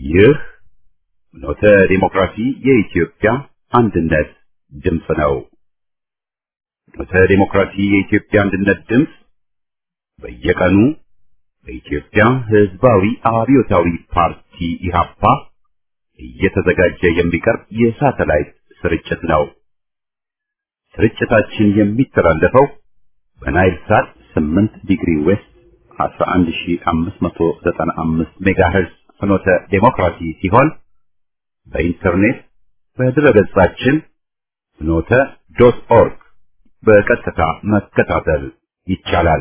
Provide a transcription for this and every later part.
ይህ ኖተ ዲሞክራሲ የኢትዮጵያ አንድነት ድምፅ ነው። ኖተ ዲሞክራሲ የኢትዮጵያ አንድነት ድምፅ በየቀኑ በኢትዮጵያ ሕዝባዊ አብዮታዊ ፓርቲ ኢህአፓ እየተዘጋጀ የሚቀርብ የሳተላይት ስርጭት ነው። ስርጭታችን የሚተላለፈው በናይል ሳት 8 ዲግሪ ዌስት 11595 ሜጋሄርዝ ፍኖተ ዴሞክራሲ ሲሆን በኢንተርኔት በድረገጻችን ፍኖተ ዶት ኦርግ በቀጥታ መከታተል ይቻላል።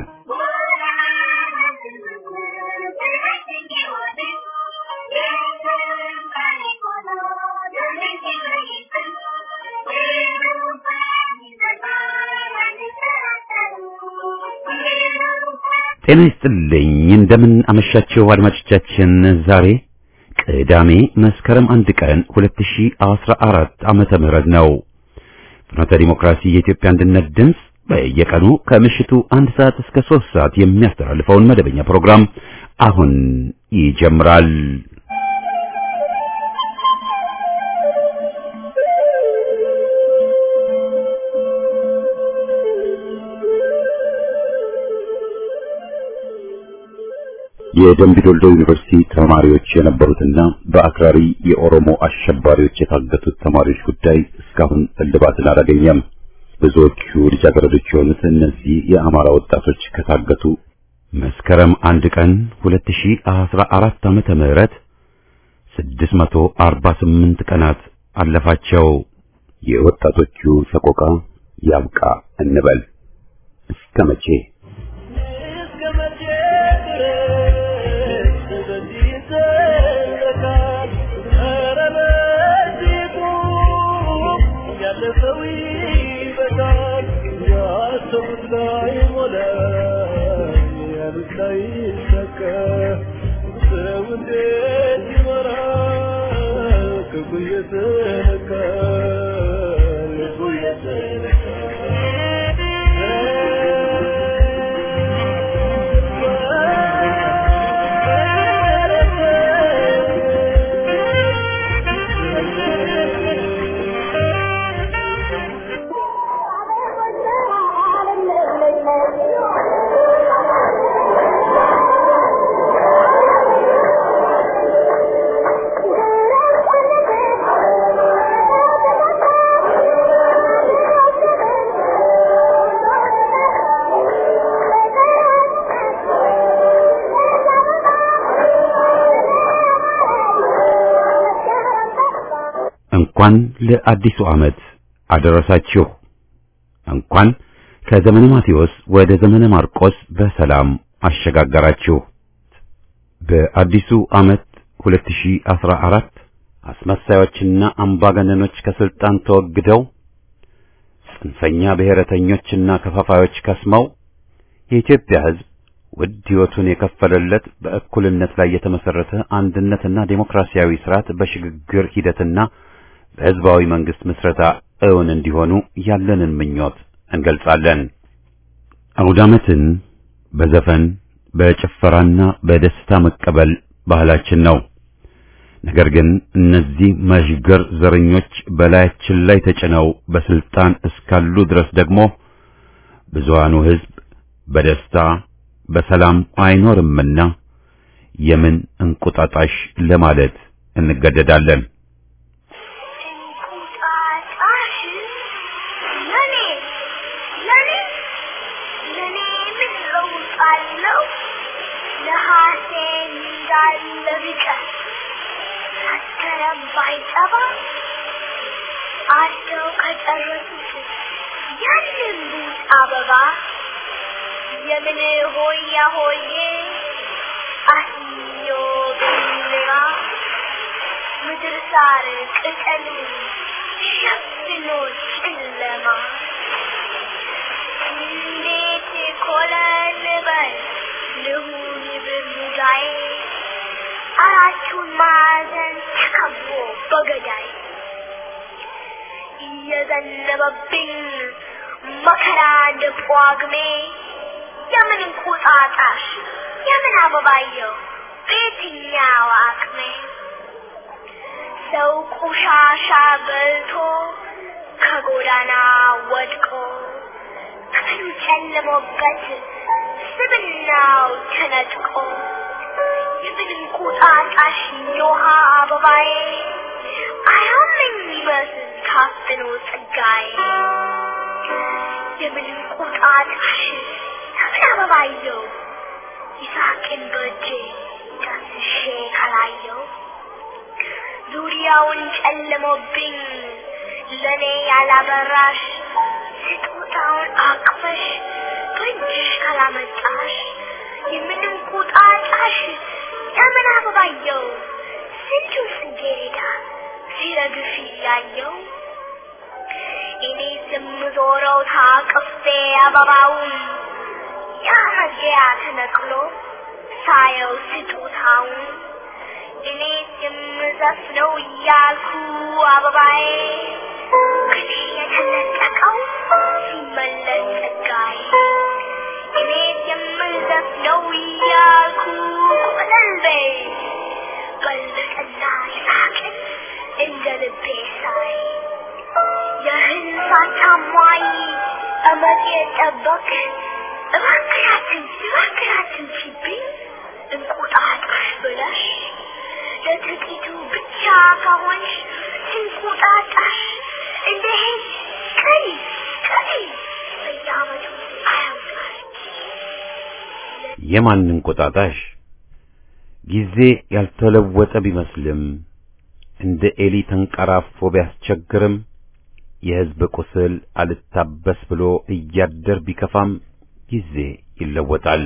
ጤና ይስጥልኝ። እንደምን አመሻችሁ አድማጮቻችን። ዛሬ ቅዳሜ መስከረም አንድ ቀን 2014 ዓመተ ምህረት ነው። ፍኖተ ዲሞክራሲ የኢትዮጵያ አንድነት ድምፅ በየቀኑ ከምሽቱ አንድ ሰዓት እስከ ሶስት ሰዓት የሚያስተላልፈውን መደበኛ ፕሮግራም አሁን ይጀምራል። የደምቢ ዶልዶ ዩኒቨርሲቲ ተማሪዎች የነበሩትና በአክራሪ የኦሮሞ አሸባሪዎች የታገቱት ተማሪዎች ጉዳይ እስካሁን እልባትን አላገኘም። ብዙዎቹ ልጃገረዶች የሆኑት እነዚህ የአማራ ወጣቶች ከታገቱ መስከረም አንድ ቀን 2014 ዓመተ ምህረት 648 ቀናት አለፋቸው። የወጣቶቹ ሰቆቃ ያብቃ እንበል እስከ መቼ? እንኳን ለአዲሱ ዓመት አደረሳችሁ። እንኳን ከዘመነ ማቴዎስ ወደ ዘመነ ማርቆስ በሰላም አሸጋገራችሁ። በአዲሱ ዓመት 2014 አስመሳዮችና አምባገነኖች ከስልጣን ተወግደው ጽንፈኛ ብሔረተኞችና ከፋፋዮች ከስመው የኢትዮጵያ ሕዝብ ውድ ሕይወቱን የከፈለለት በእኩልነት ላይ የተመሰረተ አንድነትና ዴሞክራሲያዊ ስርዓት በሽግግር ሂደትና በሕዝባዊ መንግስት ምስረታ እውን እንዲሆኑ ያለንን ምኞት እንገልጻለን። አውደ ዓመትን በዘፈን በጭፈራና በደስታ መቀበል ባህላችን ነው። ነገር ግን እነዚህ መዥገር ዘረኞች በላያችን ላይ ተጭነው በስልጣን እስካሉ ድረስ ደግሞ ብዙሃኑ ሕዝብ በደስታ በሰላም አይኖርምና የምን እንቁጣጣሽ ለማለት እንገደዳለን። ባይጠባ አደው ከጨረሱት ያንን ቡጥ አበባ የምን ሆያ ሆዬ አህዮ ብልባ ምድር ሳር ቅጠሉ ሸፍኖ ጨለማ እንዴት ኮለል በል ልሁን ብሙዳዬ አራቱን ማዕዘን ተከቦ በገዳይ እየዘነበብኝ መከራ እንደ ጳጉሜ የምን እንቁጣጣሽ የምን አበባየው በየትኛው አቅሜ ሰው ቆሻሻ በልቶ ከጎዳና ወድቆ ክፍሉ ጨልሞበት ስብናው ተነጥቆ የምንም ቁጣጣሽ የውሃ አበባዬ አያመኝ ይመስል ታፍኖ ጸጋዬ የምንም ቁጣጣሽ ሰብል አበባየው ይሳቅን በእጄ ዳስሼ ካላየው ዙሪያውን ጨልሞብኝ ለኔ ያላበራሽ ስጦታውን አቅፈሽ በእጅሽ ካላመጣሽ የምንም ቁጣጣሽ የምን አበባየው ስንቱን ጽጌረዳ ሲረግፍ እያየው እኔ የምዞረው ታቅፌ አበባውን ያ መግቢያ ተነቅሎ ሳየው ስጦታውን እኔ የምዘፍነው እያልኩ አበባዬ ከኔ የተነጠቀው ሲመለስ ጸጋዬ እኔ የምዘፍነው እያልኩ ቆለልቤ በለጠና ይሳቅን እንደ ልቤ ሳይ የህልፋት ታማኝ እመጤ ጠበቅ እባክያትን እባክያትን ሲብኝ እንቁጣጣሽ ብለሽ ለጥቂቱ ብቻ ከሆንሽ እንቁጣጣሽ እንደ ሄድ ቀሪ ቀሪ በየዓመቱ አያውቃል የማን እንቁጣጣሽ ጊዜ ያልተለወጠ ቢመስልም እንደ ኤሊ ተንቀራፎ ቢያስቸግርም የሕዝብ ቁስል አልታበስ ብሎ እያደር ቢከፋም ጊዜ ይለወጣል።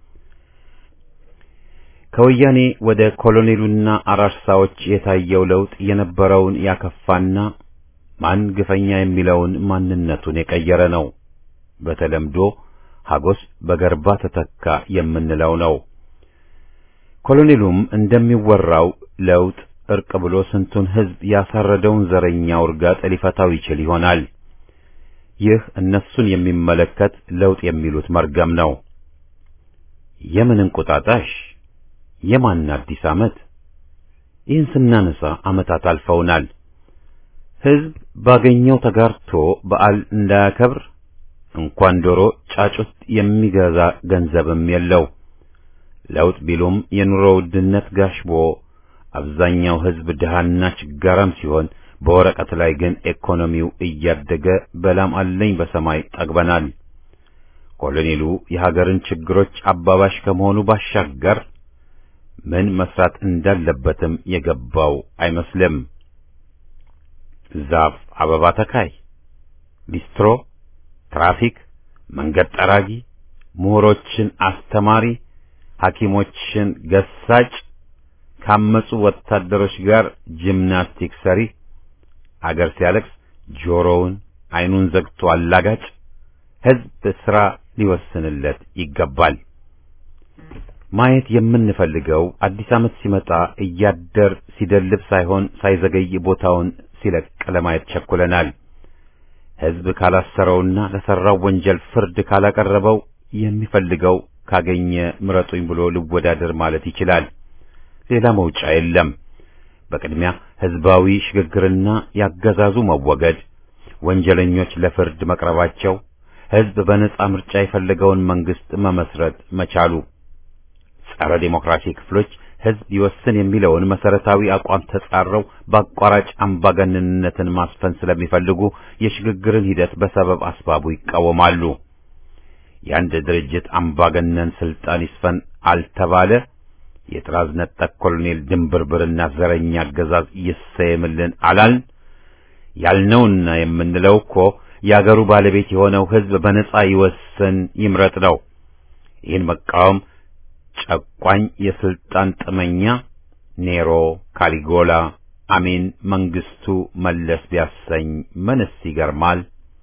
ከወያኔ ወደ ኮሎኔሉና አራርሳዎች የታየው ለውጥ የነበረውን ያከፋና ማን ግፈኛ የሚለውን ማንነቱን የቀየረ ነው። በተለምዶ ሀጎስ በገርባ ተተካ የምንለው ነው። ኮሎኔሉም እንደሚወራው ለውጥ እርቅ ብሎ ስንቱን ሕዝብ ያሳረደውን ዘረኛ ውርጋጥ ሊፈታው ይችል ይሆናል። ይህ እነሱን የሚመለከት ለውጥ የሚሉት መርገም ነው። የምን እንቁጣጣሽ? የማን አዲስ ዓመት? ይህን ስናነሳ ዓመታት አልፈውናል። ሕዝብ ባገኘው ተጋርቶ በዓል እንዳያከብር እንኳን ዶሮ ጫጩት የሚገዛ ገንዘብም የለው። ለውጥ ቢሉም የኑሮ ውድነት ጋሽቦ አብዛኛው ሕዝብ ድሃና ችጋራም ሲሆን በወረቀት ላይ ግን ኢኮኖሚው እያደገ በላም አለኝ በሰማይ ጠግበናል። ኮሎኔሉ የሀገርን ችግሮች አባባሽ ከመሆኑ ባሻገር ምን መስራት እንዳለበትም የገባው አይመስልም። ዛፍ አበባ ተካይ፣ ሊስትሮ፣ ትራፊክ፣ መንገድ ጠራጊ፣ ምሁሮችን አስተማሪ፣ ሐኪሞችን ገሳጭ፣ ካመጹ ወታደሮች ጋር ጂምናስቲክ ሰሪ፣ አገር ሲያለቅስ ጆሮውን አይኑን ዘግቶ አላጋጭ፣ ሕዝብ ሥራ ሊወስንለት ይገባል። ማየት የምንፈልገው አዲስ ዓመት ሲመጣ እያደር ሲደልብ ሳይሆን ሳይዘገይ ቦታውን ሲለቅ ለማየት ቸኩለናል። ሕዝብ ካላሰረውና ለሠራው ወንጀል ፍርድ ካላቀረበው የሚፈልገው ካገኘ ምረጡኝ ብሎ ልወዳደር ማለት ይችላል። ሌላ መውጫ የለም። በቅድሚያ ሕዝባዊ ሽግግርና ያገዛዙ መወገድ፣ ወንጀለኞች ለፍርድ መቅረባቸው፣ ሕዝብ በነጻ ምርጫ የፈለገውን መንግሥት መመስረት መቻሉ ጸረ ዴሞክራሲ ክፍሎች ሕዝብ ይወስን የሚለውን መሰረታዊ አቋም ተጻረው በአቋራጭ አምባገነንነትን ማስፈን ስለሚፈልጉ የሽግግርን ሂደት በሰበብ አስባቡ ይቃወማሉ። የአንድ ድርጅት አምባገነን ስልጣን ይስፈን አልተባለ የጥራዝ ነጠቅ ኮሎኔል ድንብርብርና ዘረኛ አገዛዝ ይሰየምልን አላልን። ያልነውና የምንለው እኮ የአገሩ ባለቤት የሆነው ሕዝብ በነጻ ይወስን ይምረጥ ነው። ይህን መቃወም ጨቋኝ የስልጣን ጥመኛ ኔሮ፣ ካሊጎላ፣ አሜን፣ መንግስቱ፣ መለስ ቢያሰኝ ምንስ ይገርማል?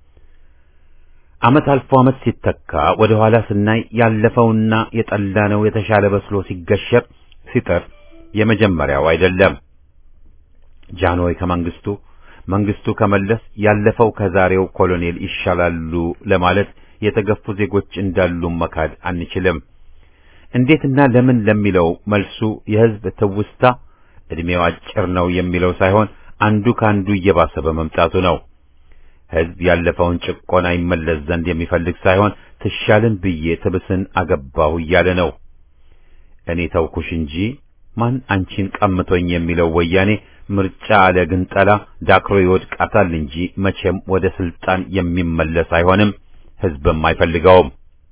ዓመት አልፎ ዓመት ሲተካ ወደ ኋላ ስናይ ያለፈውና የጠላነው የተሻለ በስሎ ሲገሸር ሲጥር የመጀመሪያው አይደለም። ጃንሆይ ከመንግስቱ፣ መንግስቱ ከመለስ፣ ያለፈው ከዛሬው ኮሎኔል ይሻላሉ ለማለት የተገፉ ዜጎች እንዳሉ መካድ አንችልም። እንዴትና ለምን ለሚለው መልሱ የሕዝብ ትውስታ ዕድሜው አጭር ነው የሚለው ሳይሆን አንዱ ከአንዱ እየባሰ በመምጣቱ ነው። ሕዝብ ያለፈውን ጭቆና ይመለስ ዘንድ የሚፈልግ ሳይሆን ትሻልን ብዬ ትብስን አገባሁ እያለ ነው። እኔ ተውኩሽ እንጂ ማን አንቺን ቀምቶኝ የሚለው ወያኔ ምርጫ አለ ግንጠላ ዳክሮ ይወድቃታል እንጂ መቼም ወደ ስልጣን የሚመለስ አይሆንም። ሕዝብም አይፈልገውም።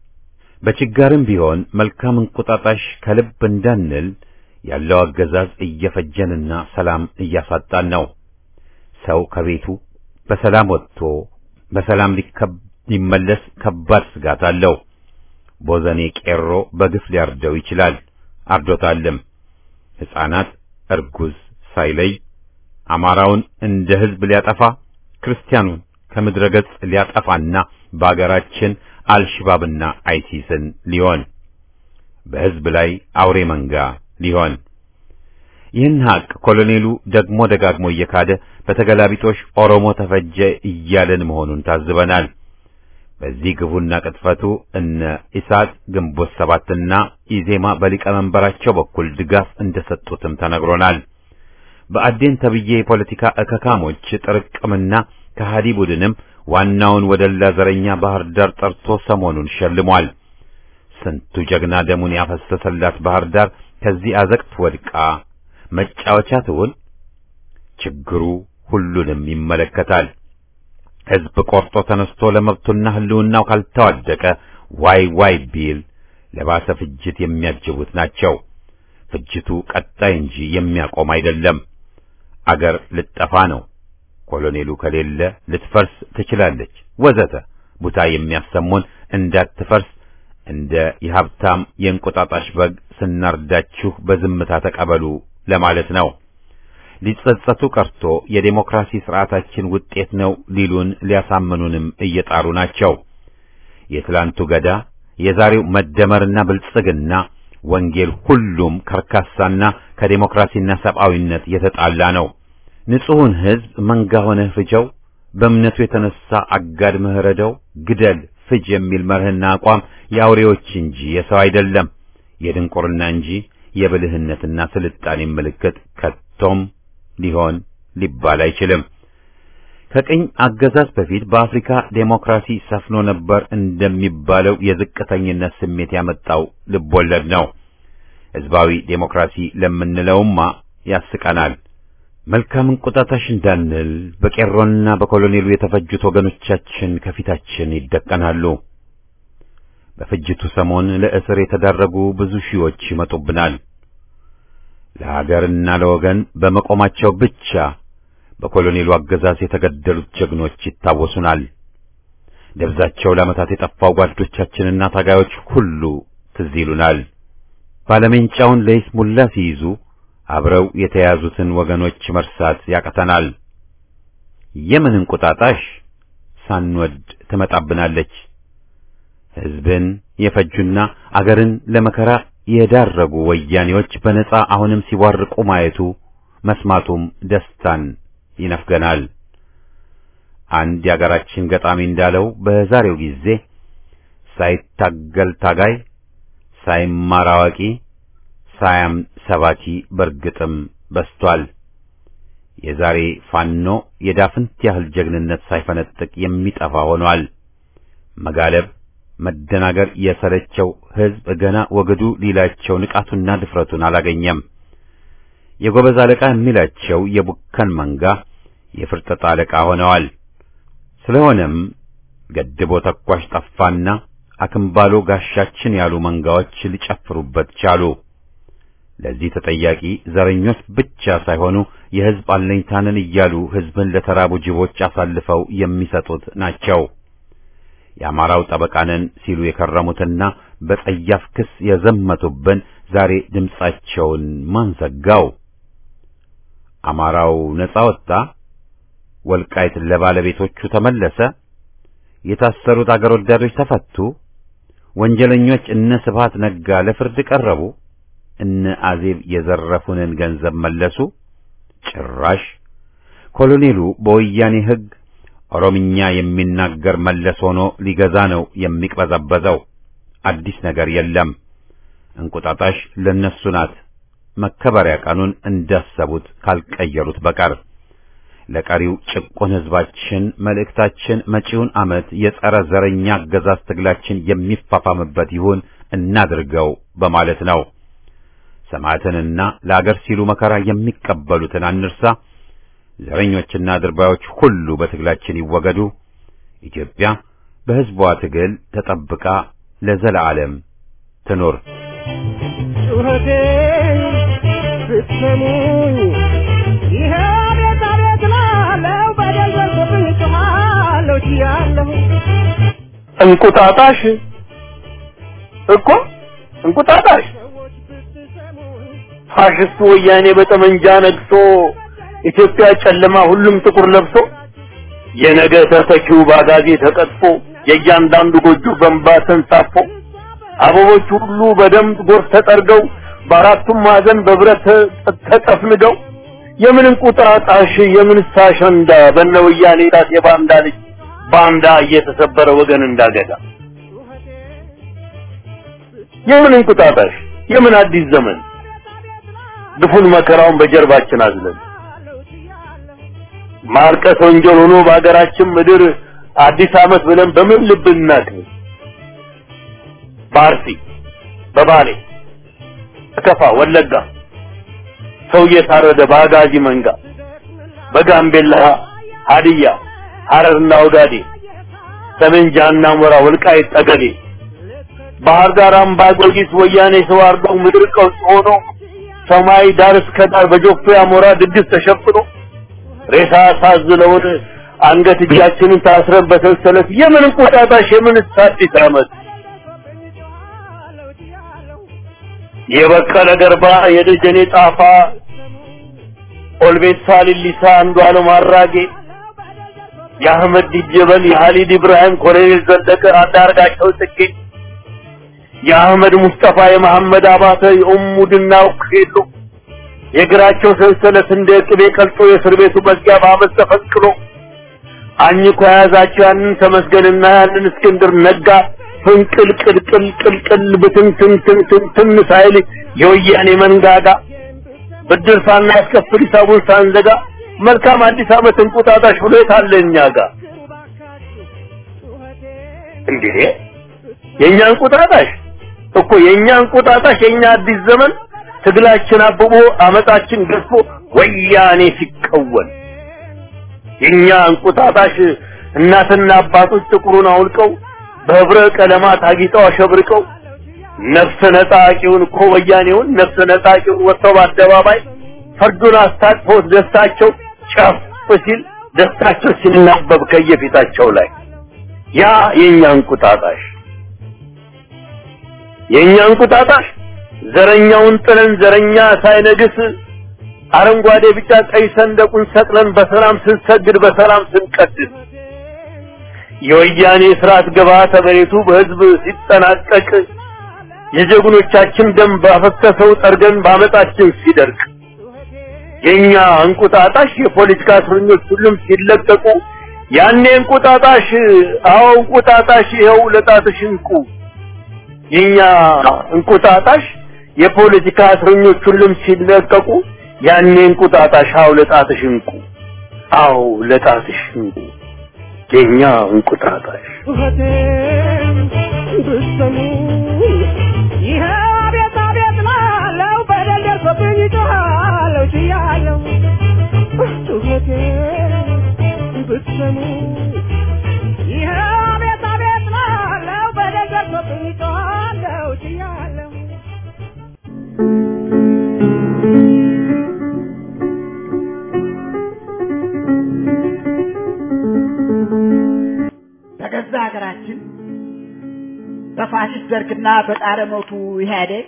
በችጋርም ቢሆን መልካም እንቁጣጣሽ ከልብ እንዳንል ያለው አገዛዝ እየፈጀንና ሰላም እያሳጣን ነው። ሰው ከቤቱ በሰላም ወጥቶ በሰላም ሊመለስ ከባድ ስጋት አለው። ቦዘኔ ቄሮ በግፍ ሊያርደው ይችላል፣ አርዶታልም። ሕፃናት፣ እርጉዝ ሳይለይ አማራውን እንደ ሕዝብ ሊያጠፋ ክርስቲያኑን ከምድረ ገጽ ሊያጠፋና በአገራችን አልሽባብና አይሲስን ሊሆን በሕዝብ ላይ አውሬ መንጋ ሊሆን ይህን ሀቅ ኮሎኔሉ ደግሞ ደጋግሞ እየካደ በተገላቢጦሽ ኦሮሞ ተፈጀ እያለን መሆኑን ታዝበናል። በዚህ ግፉና ቅጥፈቱ እነ ኢሳት ግንቦት ሰባትና ኢዜማ በሊቀመንበራቸው በኩል ድጋፍ እንደሰጡትም ተነግሮናል። በአዴን ተብዬ የፖለቲካ እከካሞች ጥርቅምና ከሃዲ ቡድንም ዋናውን ወደላ ዘረኛ ባህር ዳር ጠርቶ ሰሞኑን ሸልሟል። ስንቱ ጀግና ደሙን ያፈሰሰላት ባህር ዳር ከዚህ አዘቅት ወድቃ መጫወቻ ትሁን? ችግሩ ሁሉንም ይመለከታል። ሕዝብ ቆርጦ ተነስቶ ለመብቱና ሕልውናው ካልተዋደቀ ዋይ ዋይ ቢል ለባሰ ፍጅት የሚያጅቡት ናቸው። ፍጅቱ ቀጣይ እንጂ የሚያቆም አይደለም። አገር ልጠፋ ነው፣ ኮሎኔሉ ከሌለ ልትፈርስ ትችላለች፣ ወዘተ ቡታ የሚያሰሙን እንዳትፈርስ እንደ የሀብታም የእንቁጣጣሽ በግ ስናርዳችሁ በዝምታ ተቀበሉ ለማለት ነው። ሊጸጸቱ ቀርቶ የዴሞክራሲ ስርዓታችን ውጤት ነው ሊሉን ሊያሳምኑንም እየጣሩ ናቸው። የትላንቱ ገዳ የዛሬው መደመርና ብልጽግና ወንጌል ሁሉም ከርካሳና ከዴሞክራሲና ሰብአዊነት የተጣላ ነው። ንጹሑን ሕዝብ መንጋ ሆነህ ፍጀው፣ በእምነቱ የተነሳ አጋድመህ ረደው፣ ግደል፣ ፍጅ የሚል መርህና አቋም የአውሬዎች እንጂ የሰው አይደለም፣ የድንቁርና እንጂ የብልህነትና ስልጣኔ ምልክት ከቶም ሊሆን ሊባል አይችልም። ከቅኝ አገዛዝ በፊት በአፍሪካ ዴሞክራሲ ሰፍኖ ነበር እንደሚባለው የዝቅተኝነት ስሜት ያመጣው ልቦለድ ነው። ሕዝባዊ ዴሞክራሲ ለምንለውማ ያስቀናል። መልካም እንቁጣጣሽ እንዳንል በቄሮና በኮሎኔሉ የተፈጁት ወገኖቻችን ከፊታችን ይደቀናሉ። በፍጅቱ ሰሞን ለእስር የተዳረጉ ብዙ ሺዎች ይመጡብናል። ለሀገርና ለወገን በመቆማቸው ብቻ በኮሎኔሉ አገዛዝ የተገደሉት ጀግኖች ይታወሱናል። ደብዛቸው ለዓመታት የጠፋው ጓዶቻችንና ታጋዮች ሁሉ ትዝ ይሉናል። ባለሜንጫውን ለይስሙላ ሲይዙ አብረው የተያዙትን ወገኖች መርሳት ያቅተናል። የምን እንቁጣጣሽ ሳንወድ ትመጣብናለች። ሕዝብን የፈጁና አገርን ለመከራ የዳረጉ ወያኔዎች በነጻ አሁንም ሲቧርቁ ማየቱ መስማቱም ደስታን ይነፍገናል። አንድ የአገራችን ገጣሚ እንዳለው በዛሬው ጊዜ ሳይታገል ታጋይ፣ ሳይማር አዋቂ፣ ሳያም ሰባኪ በርግጥም በስቷል። የዛሬ ፋኖ የዳፍንት ያህል ጀግንነት ሳይፈነጥቅ የሚጠፋ ሆኗል። መጋለብ መደናገር የሰለቸው ሕዝብ ገና ወግዱ ሊላቸው ንቃቱና ድፍረቱን አላገኘም። የጎበዝ አለቃ የሚላቸው የቡከን መንጋ የፍርጠጣ አለቃ ሆነዋል። ስለሆነም ገድቦ ተኳሽ ጠፋና አክምባሎ ጋሻችን ያሉ መንጋዎች ሊጨፍሩበት ቻሉ። ለዚህ ተጠያቂ ዘረኞች ብቻ ሳይሆኑ የሕዝብ አለኝታንን እያሉ ሕዝብን ለተራቡ ጅቦች አሳልፈው የሚሰጡት ናቸው። የአማራው ጠበቃንን ሲሉ የከረሙትና በጸያፍ ክስ የዘመቱብን ዛሬ ድምጻቸውን ማን ዘጋው? አማራው ነጻ ወጣ? ወልቃይት ለባለቤቶቹ ተመለሰ? የታሰሩት አገር ወዳዶች ተፈቱ? ወንጀለኞች እነ ስብሃት ነጋ ለፍርድ ቀረቡ? እነ አዜብ የዘረፉንን ገንዘብ መለሱ? ጭራሽ ኮሎኔሉ በወያኔ ሕግ ኦሮምኛ የሚናገር መለስ ሆኖ ሊገዛ ነው የሚቅበዘበዘው። አዲስ ነገር የለም። እንቁጣጣሽ ለነሱ ናት። መከበሪያ ቀኑን እንዳሰቡት ካልቀየሩት በቀር ለቀሪው ጭቁን ሕዝባችን መልእክታችን መጪውን ዓመት የጸረ ዘረኛ አገዛዝ ትግላችን የሚፋፋምበት ይሁን እናድርገው በማለት ነው። ሰማዕትንና ለአገር ሲሉ መከራ የሚቀበሉትን አንርሳ። ዘረኞችና ድርባዮች ሁሉ በትግላችን ይወገዱ። ኢትዮጵያ በሕዝቧ ትግል ተጠብቃ ለዘላለም ትኑር። ጩኸቴን ብትሰሙኝ ይሄ ቤት አቤት ላለው በደል ደርሶብኝ ጮኻለሁ ችያለሁ እንቁጣጣሽ እኮ እንቁጣጣሽ ሰዎች ብትሰሙኝ ፋሽስቱ ወያኔ በጠመንጃ ነግሶ ኢትዮጵያ ጨለማ ሁሉም ጥቁር ለብሶ የነገ ተተኪው ባጋዜ ተቀጥፎ የእያንዳንዱ ጎጆ በእንባ ተንሳፎ አበቦች ሁሉ በደም ጎርፍ ተጠርገው በአራቱም ማዕዘን በብረት ተ- ተጠፍንገው የምን እንቁጣጣሽ የምን አሸንዳ በነ ወያኔ ጣት የባንዳ ልጅ ባንዳ እየተሰበረ ወገን እንዳገዳ የምን እንቁጣጣሽ የምን አዲስ ዘመን ግፉን መከራውን በጀርባችን አዝለን ማርቀስ ወንጀል ሆኖ በሀገራችን ምድር አዲስ ዓመት ብለን በምን ልብ እናክብር? በአርሲ በባሌ በከፋ ወለጋ ሰው እየታረደ በአጋዚ መንጋ በጋምቤላ ሀዲያ ሐረርና ኦጋዴ ሰሜን ጃና ሞራ ወልቃይት ጠገዴ ባህር ዳር አምባ ጊዮርጊስ ወያኔ ሰው አርደው ምድር ቀውስ ሆኖ ሰማይ ዳር እስከ ዳር በጆፌ አሞራ ድግስ ተሸፍኖ ሬሳ ሳዝለውን አንገት እጃችንን ታስረን በሰንሰለት የምን እንቁጣጣሽ የምን አዲስ ዓመት የበቀለ ገርባ የደጀኔ ጣፋ ኦልቤሳ ሊሊሳ አንዱ አለም አራጌ የአህመድ ዲጀበል የሀሊድ ኢብራሂም ኮሎኔል ዘለቀ አንዳርጋቸው ጽጌ የአህመድ ሙስጠፋ የመሐመድ አባተ የኡሙ ድናው ሄሎ የእግራቸው ሰንሰለት እንደ ቅቤ ቀልጦ የእስር ቤቱ መዝጊያ በአመት ተፈንቅሎ አኝኮ የያዛቸው ያንን ተመስገንና ያንን እስክንድር ነጋ ፍንቅል ቅልቅል ቅልቅል ብትንትንትንትን ሳይል የወያኔ መንጋጋ ብድር ሳናስከፍል ሂሳቡን ሳንዘጋ መልካም አዲስ ዓመት እንቁጣጣሽ ብሎ የታለ እኛ ጋር እንዴ የእኛ እንቁጣጣሽ እኮ የእኛ እንቁጣጣሽ የእኛ አዲስ ዘመን ትግላችን አብቦ አመጣችን ገዝፎ ወያኔ ሲቀወል የእኛ እንቁጣጣሽ እናትና አባቶች ጥቁሩን አውልቀው በህብረ ቀለማት አጊጠው አሸብርቀው ነፍሰ ነጣቂውን እኮ ወያኔውን ነፍሰ ነጣቂውን ወጥተው በአደባባይ ፈርዱን አስታጥፈውት ደስታቸው ጨፍ ሲል ደስታቸው ሲናበብ ከየፊታቸው ላይ ያ የእኛ እንቁጣጣሽ የእኛ እንቁጣጣሽ ዘረኛውን ጥለን ዘረኛ ሳይነግስ አረንጓዴ ቢጫ ቀይ ሰንደቁን ሰቅለን በሰላም ስንሰግድ በሰላም ስንቀድስ የወያኔ ስርዓት ግብዓተ መሬቱ በህዝብ ሲጠናቀቅ የጀግኖቻችን ደም ባፈሰሰው ጠርገን በአመጣችን ሲደርቅ የኛ እንቁጣጣሽ የፖለቲካ እስረኞች ሁሉም ሲለቀቁ ያኔ እንቁጣጣሽ አዎ እንቁጣጣሽ ይኸው ለጣትሽ እንቁ የኛ እንቁጣጣሽ የፖለቲካ እስረኞች ሁሉም ሲለቀቁ ያኔ እንቁጣጣሽ አዎ ለጣትሽ እንቁ አዎ ለጣትሽ እንቁ የኛ እንቁጣጣሽ ጩኸቴን ብትሰሙ ይሄ አቤት አቤት ላለው በደል ደርሶብኝ ጮኻለሁ ችያለሁ ጩኸቴን ብትሰሙ ይሄ አቤት አቤት ላለው በደል ደርሶብኝ ጮኻለሁ ችያለሁ በገዛ ሀገራችን በፋሽስት ደርግና በጣረ ሞቱ ኢህአዴግ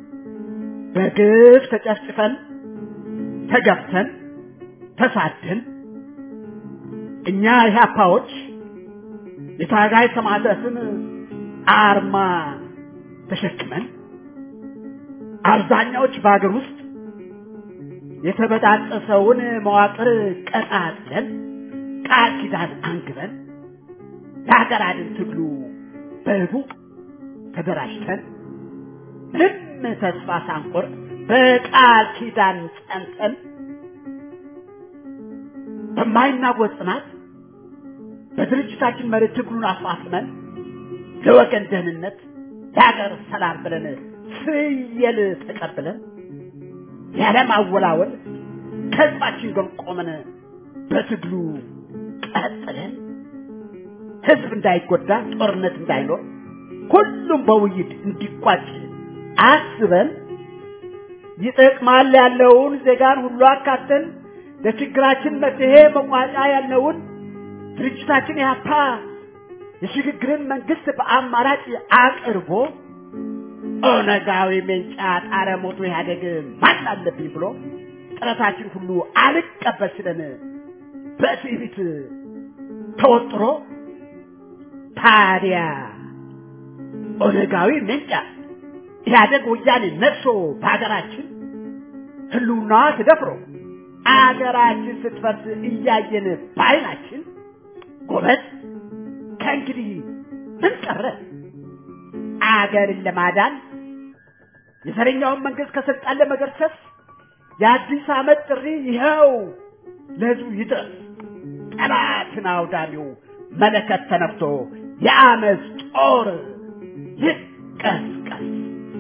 በግፍ ተጨፍጭፈን ተገፍተን ተሳድን እኛ ኢህአፓዎች የታጋይ ሰማዕታትን አርማ ተሸክመን አብዛኛዎች በሀገር ውስጥ የተበጣጠሰውን መዋቅር ቀጣጥለን ቃል ኪዳን አንግበን ለሀገር አድን ትግሉ በህቡ ተደራጅተን ምንም ተስፋ ሳንቆርጥ በቃል ኪዳን ጸንተን በማይናወጥ ጽናት በድርጅታችን መሪ ትግሉን አፋፍመን ለወገን ደህንነት ለሀገር ሰላም ብለን ፍየል ተቀብለን ያለማወላወል ከህዝባችን ጎን ቆመን በትግሉ ቀጥለን ህዝብ እንዳይጎዳ ጦርነት እንዳይኖር ሁሉም በውይይት እንዲቋጭ አስበን ይጠቅማል ያለውን ዜጋን ሁሉ አካተን ለችግራችን መፍትሄ መቋጫ ያለውን ድርጅታችን ያፓ የሽግግርን መንግስት በአማራጭ አቅርቦ ኦነጋዊ ሜንጫ ጣረ ሞቶ ኢህአዴግ ማን አለብኝ ብሎ ጥረታችን ሁሉ አልቀበል ሲለን በትዕቢት ተወጥሮ ታዲያ ኦነጋዊ ሜንጫ ኢህአዴግ ወያኔ ነፍሶ በሀገራችን ህልውናዋ ተደፍሮ አገራችን ስትፈርስ እያየን በዓይናችን ጎበዝ ከእንግዲህ ምን ቀረ? አገርን ለማዳን የዘረኛውን መንግስት ከስልጣን ለመገርሰስ የአዲስ ዓመት ጥሪ ይኸው ለህዝቡ ይድረስ። ጠላትን አውዳሚው መለከት ተነፍቶ የአመፅ ጦር ይቀስቀስ።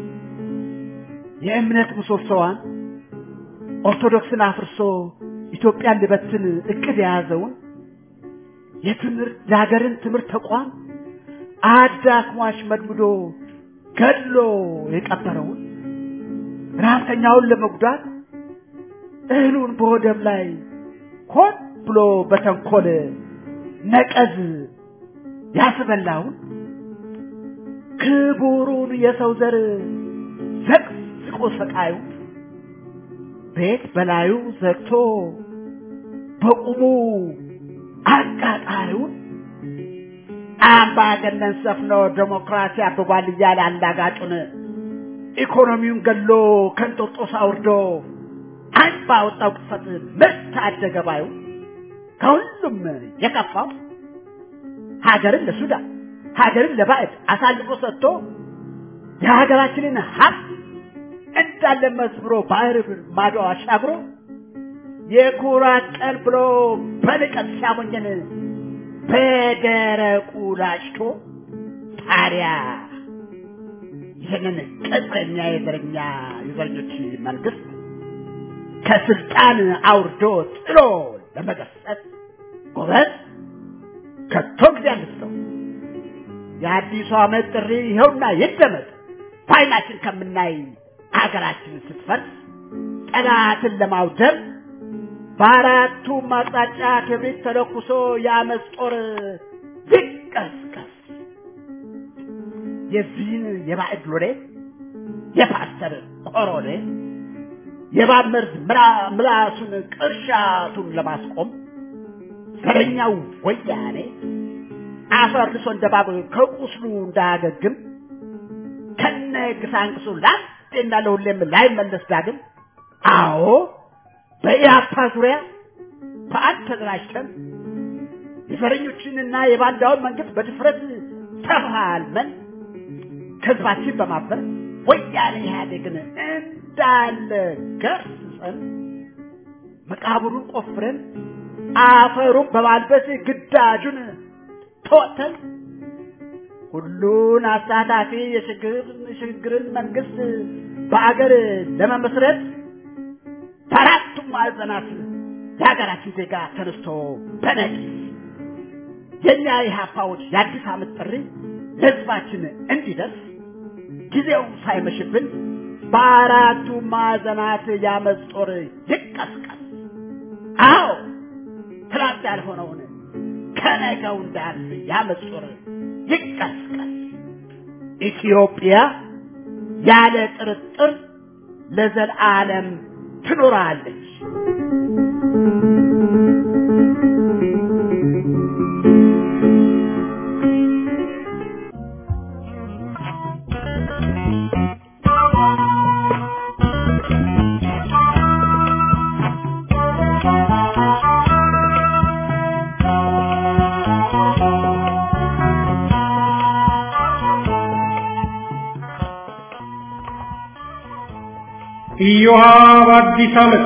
የእምነት ምሰሶዋን ኦርቶዶክስን አፍርሶ ኢትዮጵያን ሊበትን እቅድ የያዘውን የትምህርት የሀገርን ትምህርት ተቋም አዳክሟሽ መድምዶ ገድሎ የቀበረውን ረሀብተኛውን ለመጉዳት እህሉን በወደብ ላይ ሆን ብሎ በተንኮል ነቀዝ ያስበላውን ክቡሩን የሰው ዘር ዘቅዝቆ ሰቃዩ ቤት በላዩ ዘግቶ በቁሙ አቃጣሪውን አምባገነን ሰፍኖ ዴሞክራሲ አብቧል እያለ አላጋጩን ኢኮኖሚውን ገሎ ከንጦጦስ አውርዶ አንድ ባወጣው ቅጽበት ምርት አደገ ባዩ ከሁሉም የከፋው ሀገርን ለሱዳን ሀገርን ለባዕድ አሳልፎ ሰጥቶ የሀገራችንን ሀብት እንዳለ መስብሮ ባህር ማዶ አሻግሮ የኩራት ቀን ብሎ በንቀት ሲያሞኘን በደረቁ ላጭቶ ታዲያ ይህንን ቅጥረኛ የዘረኛ የዘረኞች መንግስት ከስልጣን አውርዶ ጥሎ ለመገሰጽ ጎበዝ ከቶ ጊዜ አንስተው የአዲሱ ዓመት ጥሪ ይኸውና ይደመጥ። በዓይናችን ከምናይ አገራችንን ስትፈርስ ጠላትን ለማውደም በአራቱም አቅጣጫ ክብሪት ተለኩሶ የአመፅ ጦር ይቀስቀስ። የዚህን የባዕድ ሎሌ የፓስተር ቆሮሌ የእባብ መርዝ ምራ- ምላሱን ቅርሻቱን ለማስቆም ዘረኛው ወያኔ አፈር ልሶ እንደ እባብ ከቁስሉ እንዳያገግም ከነ ግሳንግሱ ለአንዴና ለሁሌም ላይመለስ ዳግም አዎ በኢያፓ ዙሪያ በአንድ ተደራጅተን የዘረኞችንና የባንዳውን መንግስት በድፍረት ተፋልመን ከህዝባችን በማበር ወያኔ ኢህአዴግን እንዳለ ገርሰን መቃብሩን ቆፍረን አፈሩን በማልበስ ግዳጁን ተወጥተን ሁሉን አሳታፊ የሽግግርን መንግስት በአገር ለመመስረት በአራቱም ማዕዘናት የሀገራችን ዜጋ ተነስቶ በነቂስ የእኛ የሀፓዎች የአዲስ ዓመት ጥሪ ለህዝባችን እንዲደርስ ጊዜው ሳይመሽብን በአራቱ ማዕዘናት የአመፅ ጦር ይቀስቀስ። አዎ ትላንት ያልሆነውን ከነገው እንዳልፍ የአመፅ ጦር ይቀስቀስ። ኢትዮጵያ ያለ ጥርጥር ለዘላለም ትኖራለች። ኢዮሃ በአዲስ ዓመት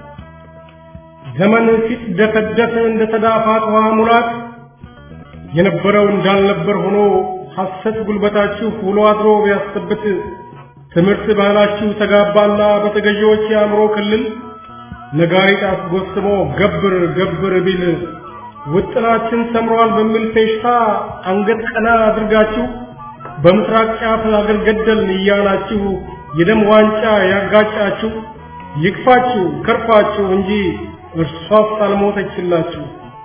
ዘመን ሲትደፈደፍ እንደ ተዳፋት ውሃ ሙላት የነበረው እንዳልነበር ሆኖ ሐሰት ጉልበታችሁ ውሎ አድሮ ቢያስጠብት ትምህርት ባህላችሁ ተጋባና በተገዢዎች የአእምሮ ክልል ነጋሪት አስጎስሞ ገብር ገብር ቢል ውጥናችን ሰምሯል በሚል ፌሽታ አንገት ቀና አድርጋችሁ በምስራቅ ጫፍ አገር ገደልን እያላችሁ የደም ዋንጫ ያጋጫችሁ ይክፋችሁ ከርፋችሁ እንጂ እርሷስ አልሞተችላችሁ።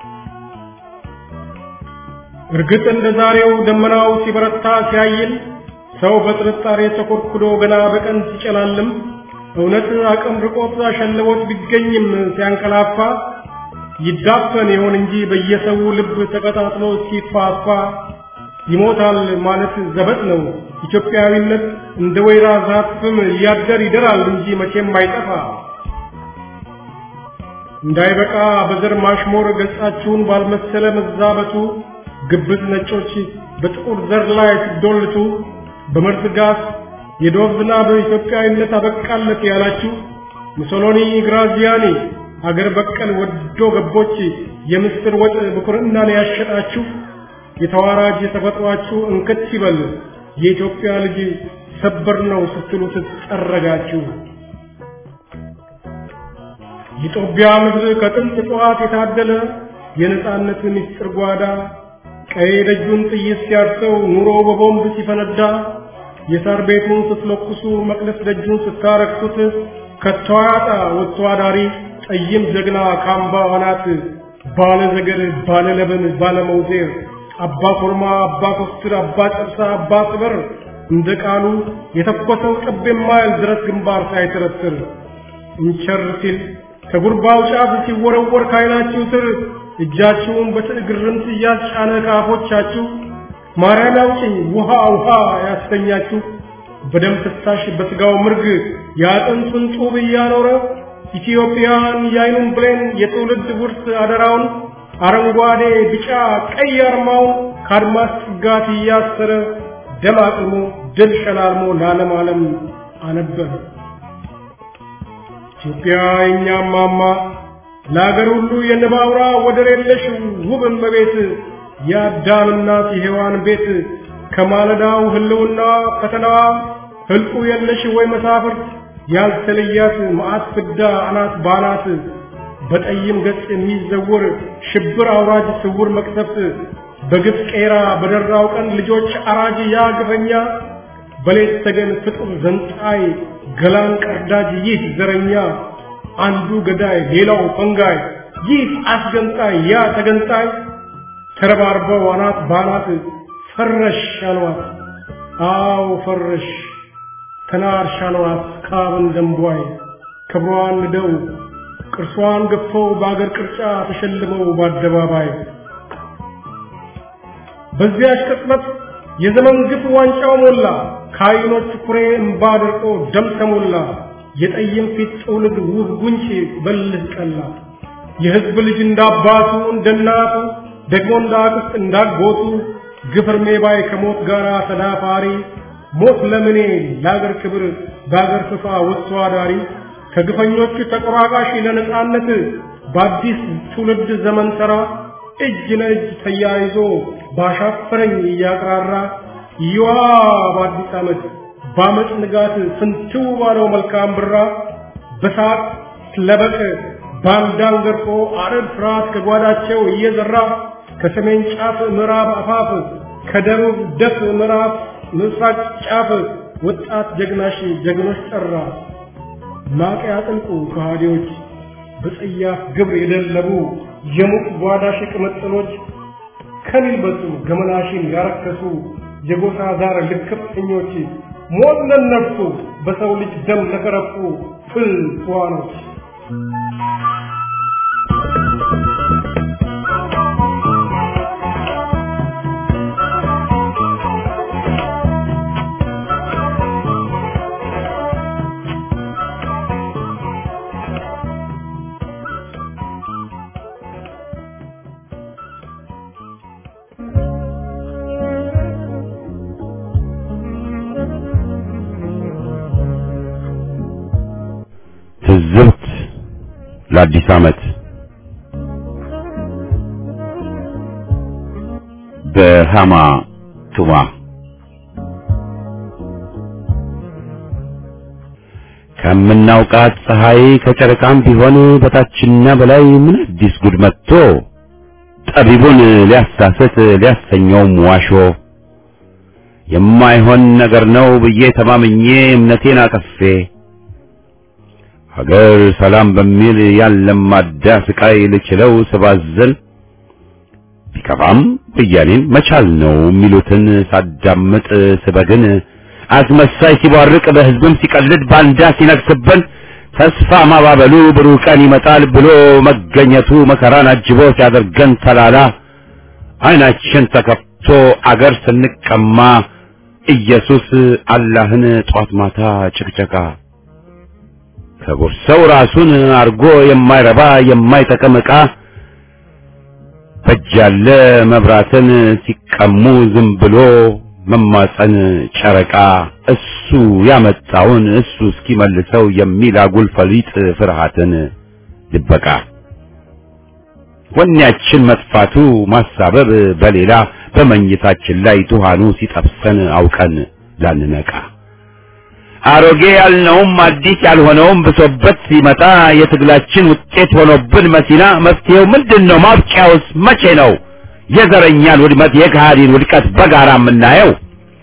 እርግጥ እንደ ዛሬው ደመናው ሲበረታ ሲያይል ሰው በጥርጣሬ ተኮርኩዶ ገና በቀን ሲጨላልም እውነት አቅም ርቆት አሸልቦት ቢገኝም ሲያንቀላፋ ይዳፈን ይሆን እንጂ በየሰው ልብ ተቀጣጥሎ ሲፋፋ ይሞታል ማለት ዘበት ነው። ኢትዮጵያዊነት እንደ ወይራ ዛፍም ሊያደር ይደራል እንጂ መቼም አይጠፋ። እንዳይበቃ በዘር ማሽሞር ገጻችሁን ባልመሰለ መዛበቱ ግብዝ ነጮች በጥቁር ዘር ላይ ሲዶልቱ በመርዝ ጋዝ የዶብ ዝናብ ኢትዮጵያዊነት አበቃለት ያላችሁ ሙሶሎኒ፣ ግራዚያኒ አገር በቀል ወዶ ገቦች የምስር ወጥ ብኩርናን ያሸጣችሁ የተዋራጅ ተፈጥሯችሁ እንክት ይበል የኢትዮጵያ ልጅ ሰበር ነው ስትሉ ትጠረጋችሁ። የጦቢያ ምድር ከጥንት ጠዋት የታደለ የነጻነት ምስጢር ጓዳ ቀይ ደጁን ጥይት ሲያርሰው ኑሮ በቦምብ ሲፈነዳ የሳር ቤቱን ስትለኩሱ መቅደስ ደጁን ስታረክሱት ከቶ አያጣ ወጥቶ አዳሪ ጠይም ጀግና ካምባ ዋናት ባለ ዘገር ባለ ለበን ባለ መውዜር አባ ኮርማ አባ ኮስትር አባ ጨርሳ አባ ስበር እንደ ቃሉ የተኮሰው ጠብ የማይል ድረስ ግንባር ሳይተረትር እንቸር ሲል ከጉርባው ጫፍ ሲወረወር ካይናችሁ ስር እጃችሁን በትዕግርምት እያስጫነ ከአፎቻችሁ ማርያም ያውጭኝ ውሃ ውሃ ያስተኛችሁ በደም ፍሳሽ በስጋው ምርግ የአጥንቱን ጡብ እያኖረ ኢትዮጵያን የአይኑን ብሌን የትውልድ ውርስ አደራውን አረንጓዴ ቢጫ ቀይ አርማውን ከአድማስ ጥጋት እያሰረ ደም አቅሞ ድል ሸላልሞ ለዓለም ዓለም አነበረ። ኢትዮጵያ የእኛም ማማ ለአገር ሁሉ የንብ አውራ ወደር የለሽ ውብ እመቤት የአዳም እናት የሔዋን ቤት ከማለዳው ህልውና ፈተናዋ ህልቁ የለሽ ወይ መሳፍርት ያልተለያት መዓት ፍዳ አናት ባናት በጠይም ገጽ የሚዘውር ሽብር አውራጅ ስውር መቅሰፍት በግፍ ቄራ በደራው ቀን ልጆች አራጅ ያ ግፈኛ በሌት ተገን ፍጡር ዘንጣይ ገላን ቀርዳጅ ይህ ዘረኛ አንዱ ገዳይ ሌላው ፈንጋይ ይህ አስገንጣይ ያ ተገንጣይ ተረባርበው አናት ባናት ፈረሽ አሏት። አዎ ፈረሽ ተናርሽ አሏት ካብን ደንቧይ ክብሯን ንደው ቅርሷን ገፈው በአገር ቅርጫ ተሸልመው በአደባባይ በዚያች ቅጽበት የዘመን ግፍ ዋንጫው ሞላ ከዓይኖች ኩሬ እምባ ደርቆ ደም ተሞላ የጠይም ፊት ጥውልግ ውብ ጉንጭ በልህ ቀላ የሕዝብ ልጅ እንዳባቱ እንደናቱ ደግሞ እንዳክስት እንዳጎቱ ግፍ እርሜ ባይ ከሞት ጋር ተዳፋሪ ሞት ለምኔ ለአገር ክብር በአገር ፍፋ ወጥቶ አዳሪ ከግፈኞቹ ተቆራቃሽ ለነጻነት በአዲስ ትውልድ ዘመን ሠራ እጅ ለእጅ ተያይዞ ባሻፈረኝ እያቅራራ ይዋ በአዲስ ዓመት በአመፅ ንጋት ፍንትው ባለው መልካም ብራ በሳቅ ለበቅ ባንዳን ገርፎ አረብ ፍርሃት ከጓዳቸው እየዘራ ከሰሜን ጫፍ ምዕራብ አፋፍ ከደቡብ ደፍ ምዕራብ ምስራቅ ጫፍ ወጣት ጀግናሽ ጀግኖች ጠራ ማቅ ያጥልቁ ከሃዲዎች በጸያፍ ግብር የደለቡ የሙቅ ጓዳሽ ቅምጥሎች ከሚልበሱ ገመናሽን ያረከሱ የጎሳ ዛር ልክፍተኞች ሞት ለነፍሱ በሰው ልጅ ደም ለከረፉ ፍል ዋኖች ለአዲስ ዓመት በሃማ ቱማ ከምናውቃት ፀሐይ ከጨረቃም ቢሆን በታችና በላይ ምን አዲስ ጉድ መጥቶ ጠቢቡን ሊያሳስት ሊያሰኘውም ዋሾ የማይሆን ነገር ነው ብዬ ተማምኜ እምነቴን አጠፌ ሀገር ሰላም በሚል ያለማዳ ስቃይ ልችለው ስባዝን ቢከፋም ብያኔን መቻል ነው የሚሉትን ሳዳምጥ ስበግን አስመሳይ ሲቧርቅ በሕዝብም ሲቀልድ ባንዳ ሲነግስብን ተስፋ ማባበሉ ብሩህ ቀን ይመጣል ብሎ መገኘቱ መከራን አጅቦ ሲያደርገን ተላላ ዓይናችን ተከፍቶ አገር ስንቀማ ኢየሱስ አላህን ጧት ማታ ጭቅጨቃ ከቦርሰው ራሱን አርጎ የማይረባ የማይጠቅም ዕቃ በጃለ መብራትን ሲቀሙ ዝም ብሎ መማፀን ጨረቃ እሱ ያመጣውን እሱ እስኪመልሰው የሚል አጉል ፈሊጥ ፍርሃትን ድበቃ ወኔያችን መጥፋቱ ማሳበብ በሌላ በመኝታችን ላይ ቱሃኑ ሲጠብሰን አውቀን ላንነቃ አሮጌ ያልነውም አዲስ ያልሆነውም ብሶበት ሲመጣ የትግላችን ውጤት ሆኖብን መሲና መፍትሄው ምንድን ነው? ማብቂያውስ መቼ ነው? የዘረኛን ውድመት የካሃዲን ውድቀት በጋራ የምናየው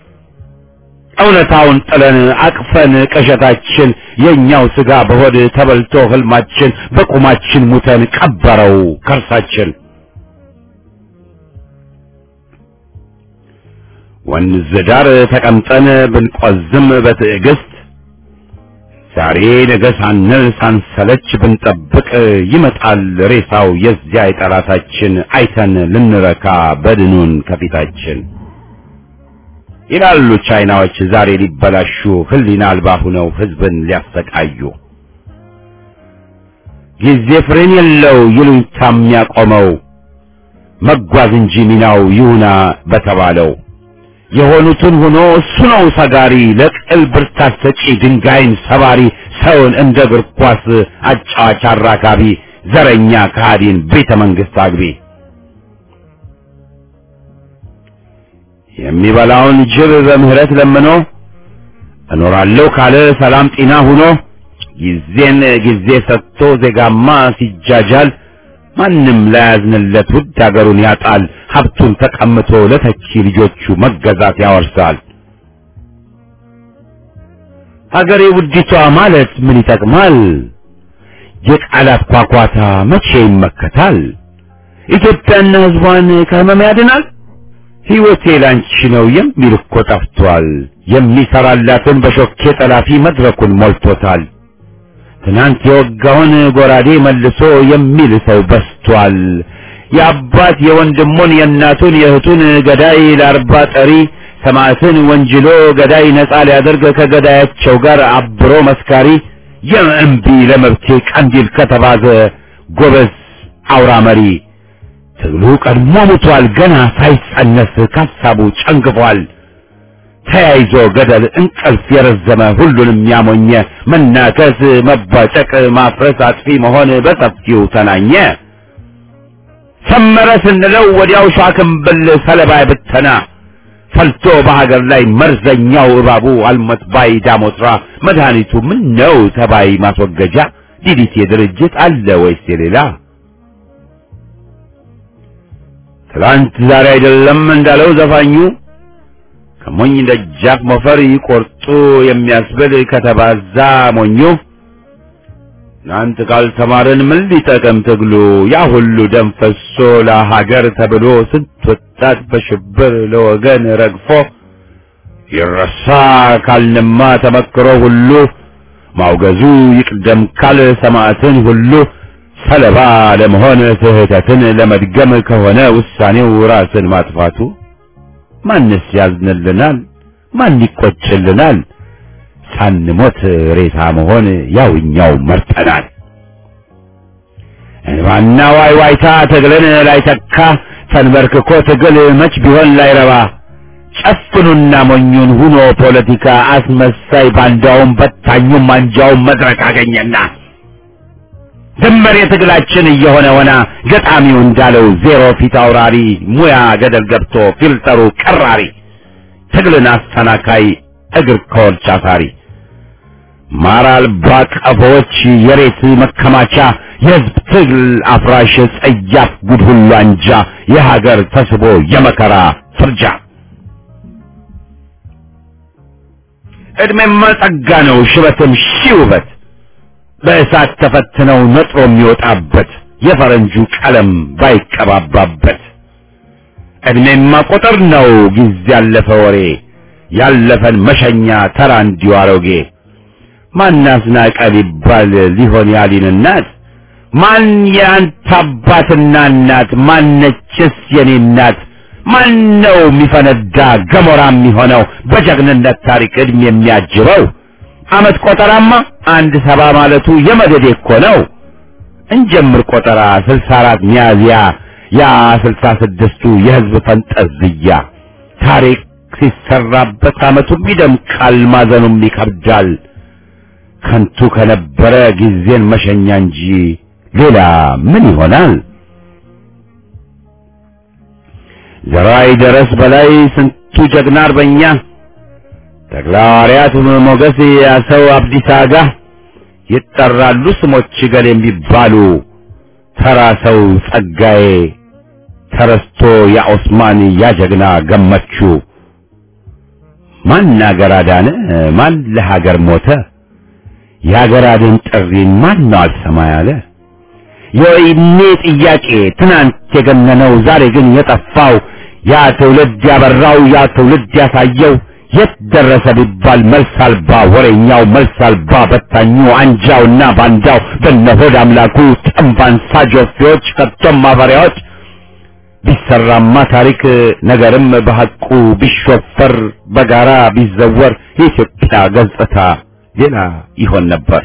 እውነታውን ጥለን አቅፈን ቅዠታችን የእኛው ስጋ በሆድ ተበልቶ ህልማችን በቁማችን ሙተን ቀበረው ከርሳችን ወንዝ ዳር ተቀምጠን ብንቆዝም በትዕግስት ዛሬ ነገ ሳንል ሳንሰለች ብንጠብቅ ይመጣል ሬሳው የዚያ የጠላታችን አይተን ልንረካ በድኑን ከፊታችን ይላሉ ቻይናዎች ዛሬ ሊበላሹ ህሊና አልባ ሁነው ህዝብን ሊያሰቃዩ ጊዜ ፍሬን የለው ይሉኝታ የሚያቆመው መጓዝ እንጂ ሚናው ይሁና በተባለው የሆኑትን ሆኖ እሱ ነው ሰጋሪ ለቅል ብርታት ሰጪ ድንጋይን ሰባሪ ሰውን እንደ እግር ኳስ አጫዋች አራካቢ ዘረኛ ከሃዲን ቤተ መንግስት አግቢ የሚበላውን ጅብ በምህረት ለምኖ እኖራለሁ ካለ ሰላም ጤና ሁኖ ጊዜን ጊዜ ሰጥቶ ዜጋማ ሲጃጃል ማንም ላያዝንለት ውድ አገሩን ያጣል ሀብቱን ተቀምቶ ለተኪ ልጆቹ መገዛት ያወርሳል ሀገሬ ውዲቷ ማለት ምን ይጠቅማል የቃላት ኳኳታ መቼ ይመከታል ኢትዮጵያና ህዝቧን ከህመም ያድናል ሕይወቴ ላንቺ ነው የሚል እኮ ጠፍቷል የሚሰራላትን በሾኬ ጠላፊ መድረኩን ሞልቶታል ትናንት የወጋውን ጎራዴ መልሶ የሚል ሰው በስቷል የአባት የወንድሙን የእናቱን የእህቱን ገዳይ ለአርባ ጠሪ ሰማዕትን ወንጅሎ ገዳይ ነጻ ሊያደርግ ከገዳያቸው ጋር አብሮ መስካሪ የእምቢ ለመብቴ ቀንዲል ከተባዘ ጎበዝ አውራ መሪ ትግሉ ቀድሞ ሙቷል ገና ሳይጸነስ ካሳቡ ጨንግፏል ተያይዞ ገደል እንቅልፍ የረዘመ ሁሉንም ያሞኘ መናከስ መባጨቅ ማፍረስ አጥፊ መሆን በሰፊው ተናኘ ሰመረ ስንለው ወዲያው ሻክምብል ሰለባ ብተና ፈልቶ በሀገር ላይ መርዘኛው እባቡ አልሞት ባይ ዳሞትራ መድኃኒቱ ምን ነው ተባይ ማስወገጃ ዲዲቴ ድርጅት አለ ወይስ የሌላ ትላንት ዛሬ አይደለም እንዳለው ዘፋኙ ከሞኝ ደጃፍ ሞፈር ይቆርጡ የሚያስብል ከተባዛ ሞኙ ትናንት ካልተማርን ምን ሊጠቅም ትግሉ ያ ሁሉ ደም ፈሶ ለሀገር ተብሎ ስንት ወጣት በሽብር ለወገን ረግፎ ይረሳ ካልንማ ተመክሮ ሁሉ ማውገዙ ይቅደም ካል ሰማዕትን ሁሉ ሰለባ ለመሆን ስህተትን ለመድገም ከሆነ ውሳኔው ራስን ማጥፋቱ ማንስ ያዝንልናል? ማን ይቆጭልናል? ሳንሞት ሬሳ መሆን ያውኛው መርጠናል። እንባና ዋይ ዋይታ ትግልን ላይተካ ተንበርክኮ ትግል መች ቢሆን ላይረባ ጨፍኑና ሞኙን ሁኖ ፖለቲካ አስመሳይ ባንዳውም በታኙም አንጃውም መድረክ አገኘና ድንበር የትግላችን እየሆነ ሆና ገጣሚው እንዳለው ዜሮ ፊት አውራሪ ሙያ ገደል ገብቶ ፊልተሩ ቀራሪ ትግልን አስተናካይ እግር ከወርች አሳሪ ማር አልባ ቀፎዎች የሬት መከማቻ የህዝብ ትግል አፍራሽ ጸያፍ ጉድ ሁሉ አንጃ የሀገር ተስቦ የመከራ ፍርጃ ዕድሜማ ጸጋ ነው ሽበትም ሺህ ውበት በእሳት ተፈትነው ነጥሮ የሚወጣበት የፈረንጁ ቀለም ባይቀባባበት ዕድሜማ ቁጥር ነው ጊዜ ያለፈ ወሬ ያለፈን መሸኛ ተራ እንዲሁ አሮጌ ማን አስናቀ ቢባል ሊሆን ያሊን እናት ማን የአንተ አባትና እናት ማነችስ የኔ እናት ማን ነው የሚፈነዳ ገሞራ የሚሆነው በጀግንነት ታሪክ ዕድሜ የሚያጅበው አመት ቆጠራማ አንድ ሰባ ማለቱ የመደዴ እኮ ነው እንጀምር ቆጠራ ስልሳ አራት ሚያዝያ ያ ስልሳ ስድስቱ የህዝብ ፈንጠዝያ ታሪክ ሲሰራበት አመቱም ይደምቃል ማዘኑም ይከብዳል ከንቱ ከነበረ ጊዜን መሸኛ እንጂ ሌላ ምን ይሆናል ዘራይ ደረስ በላይ ስንቱ ጀግና አርበኛ ተክለሐዋርያት ሞገስ ያሰው አብዲሳ አጋ ይጠራሉ ስሞች ገል የሚባሉ ተራ ሰው ጸጋዬ ተረስቶ ያ ኦስማን ያ ጀግና ገመቹ ማን አገር አዳነ ማን ለሀገር ሞተ የሀገር አድን ጥሪን ማን ነው አልሰማ ያለ የወይኔ ጥያቄ ትናንት የገነነው ዛሬ ግን የጠፋው ያ ትውልድ ያበራው ያ ትውልድ ያሳየው የት ደረሰ ቢባል መልስ አልባ ወሬኛው መልስ አልባ በታኙ አንጃውና ባንዳው በነሆድ አምላኩ ጠንባንሳ ጆፌዎች ከቶም ማፈሪያዎች ቢሰራማ ታሪክ ነገርም በሐቁ ቢሾፈር በጋራ ቢዘወር የኢትዮጵያ ገጽታ ሌላ ይሆን ነበር።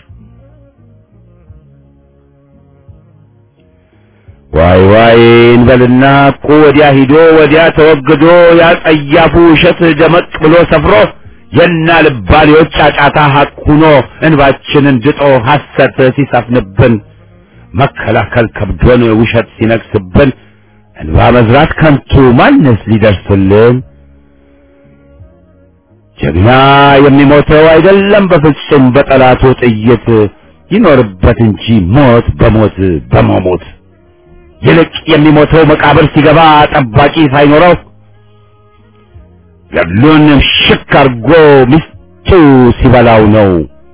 ዋይ ዋይ እንበልና እኮ ወዲያ ሂዶ ወዲያ ተወግዶ ያ ጸያፉ ውሸት ደመቅ ብሎ ሰፍሮ የና ልባሌዎች ጫጫታ ሐቅ ሁኖ እንባችንን ድጦ ሐሰት ሲሰፍንብን መከላከል ከብዶን ውሸት ሲነግስብን እንባ መዝራት ከንቱ ማንስ ሊደርስልን? ጀግና የሚሞተው አይደለም በፍጹም በጠላቱ ጥይት ይኖርበት እንጂ ሞት በሞት በመሞት ይልቅ የሚሞተው መቃብር ሲገባ ጠባቂ ሳይኖረው ገድሉን ሽክ አርጎ ሚስቱ ሲበላው ነው።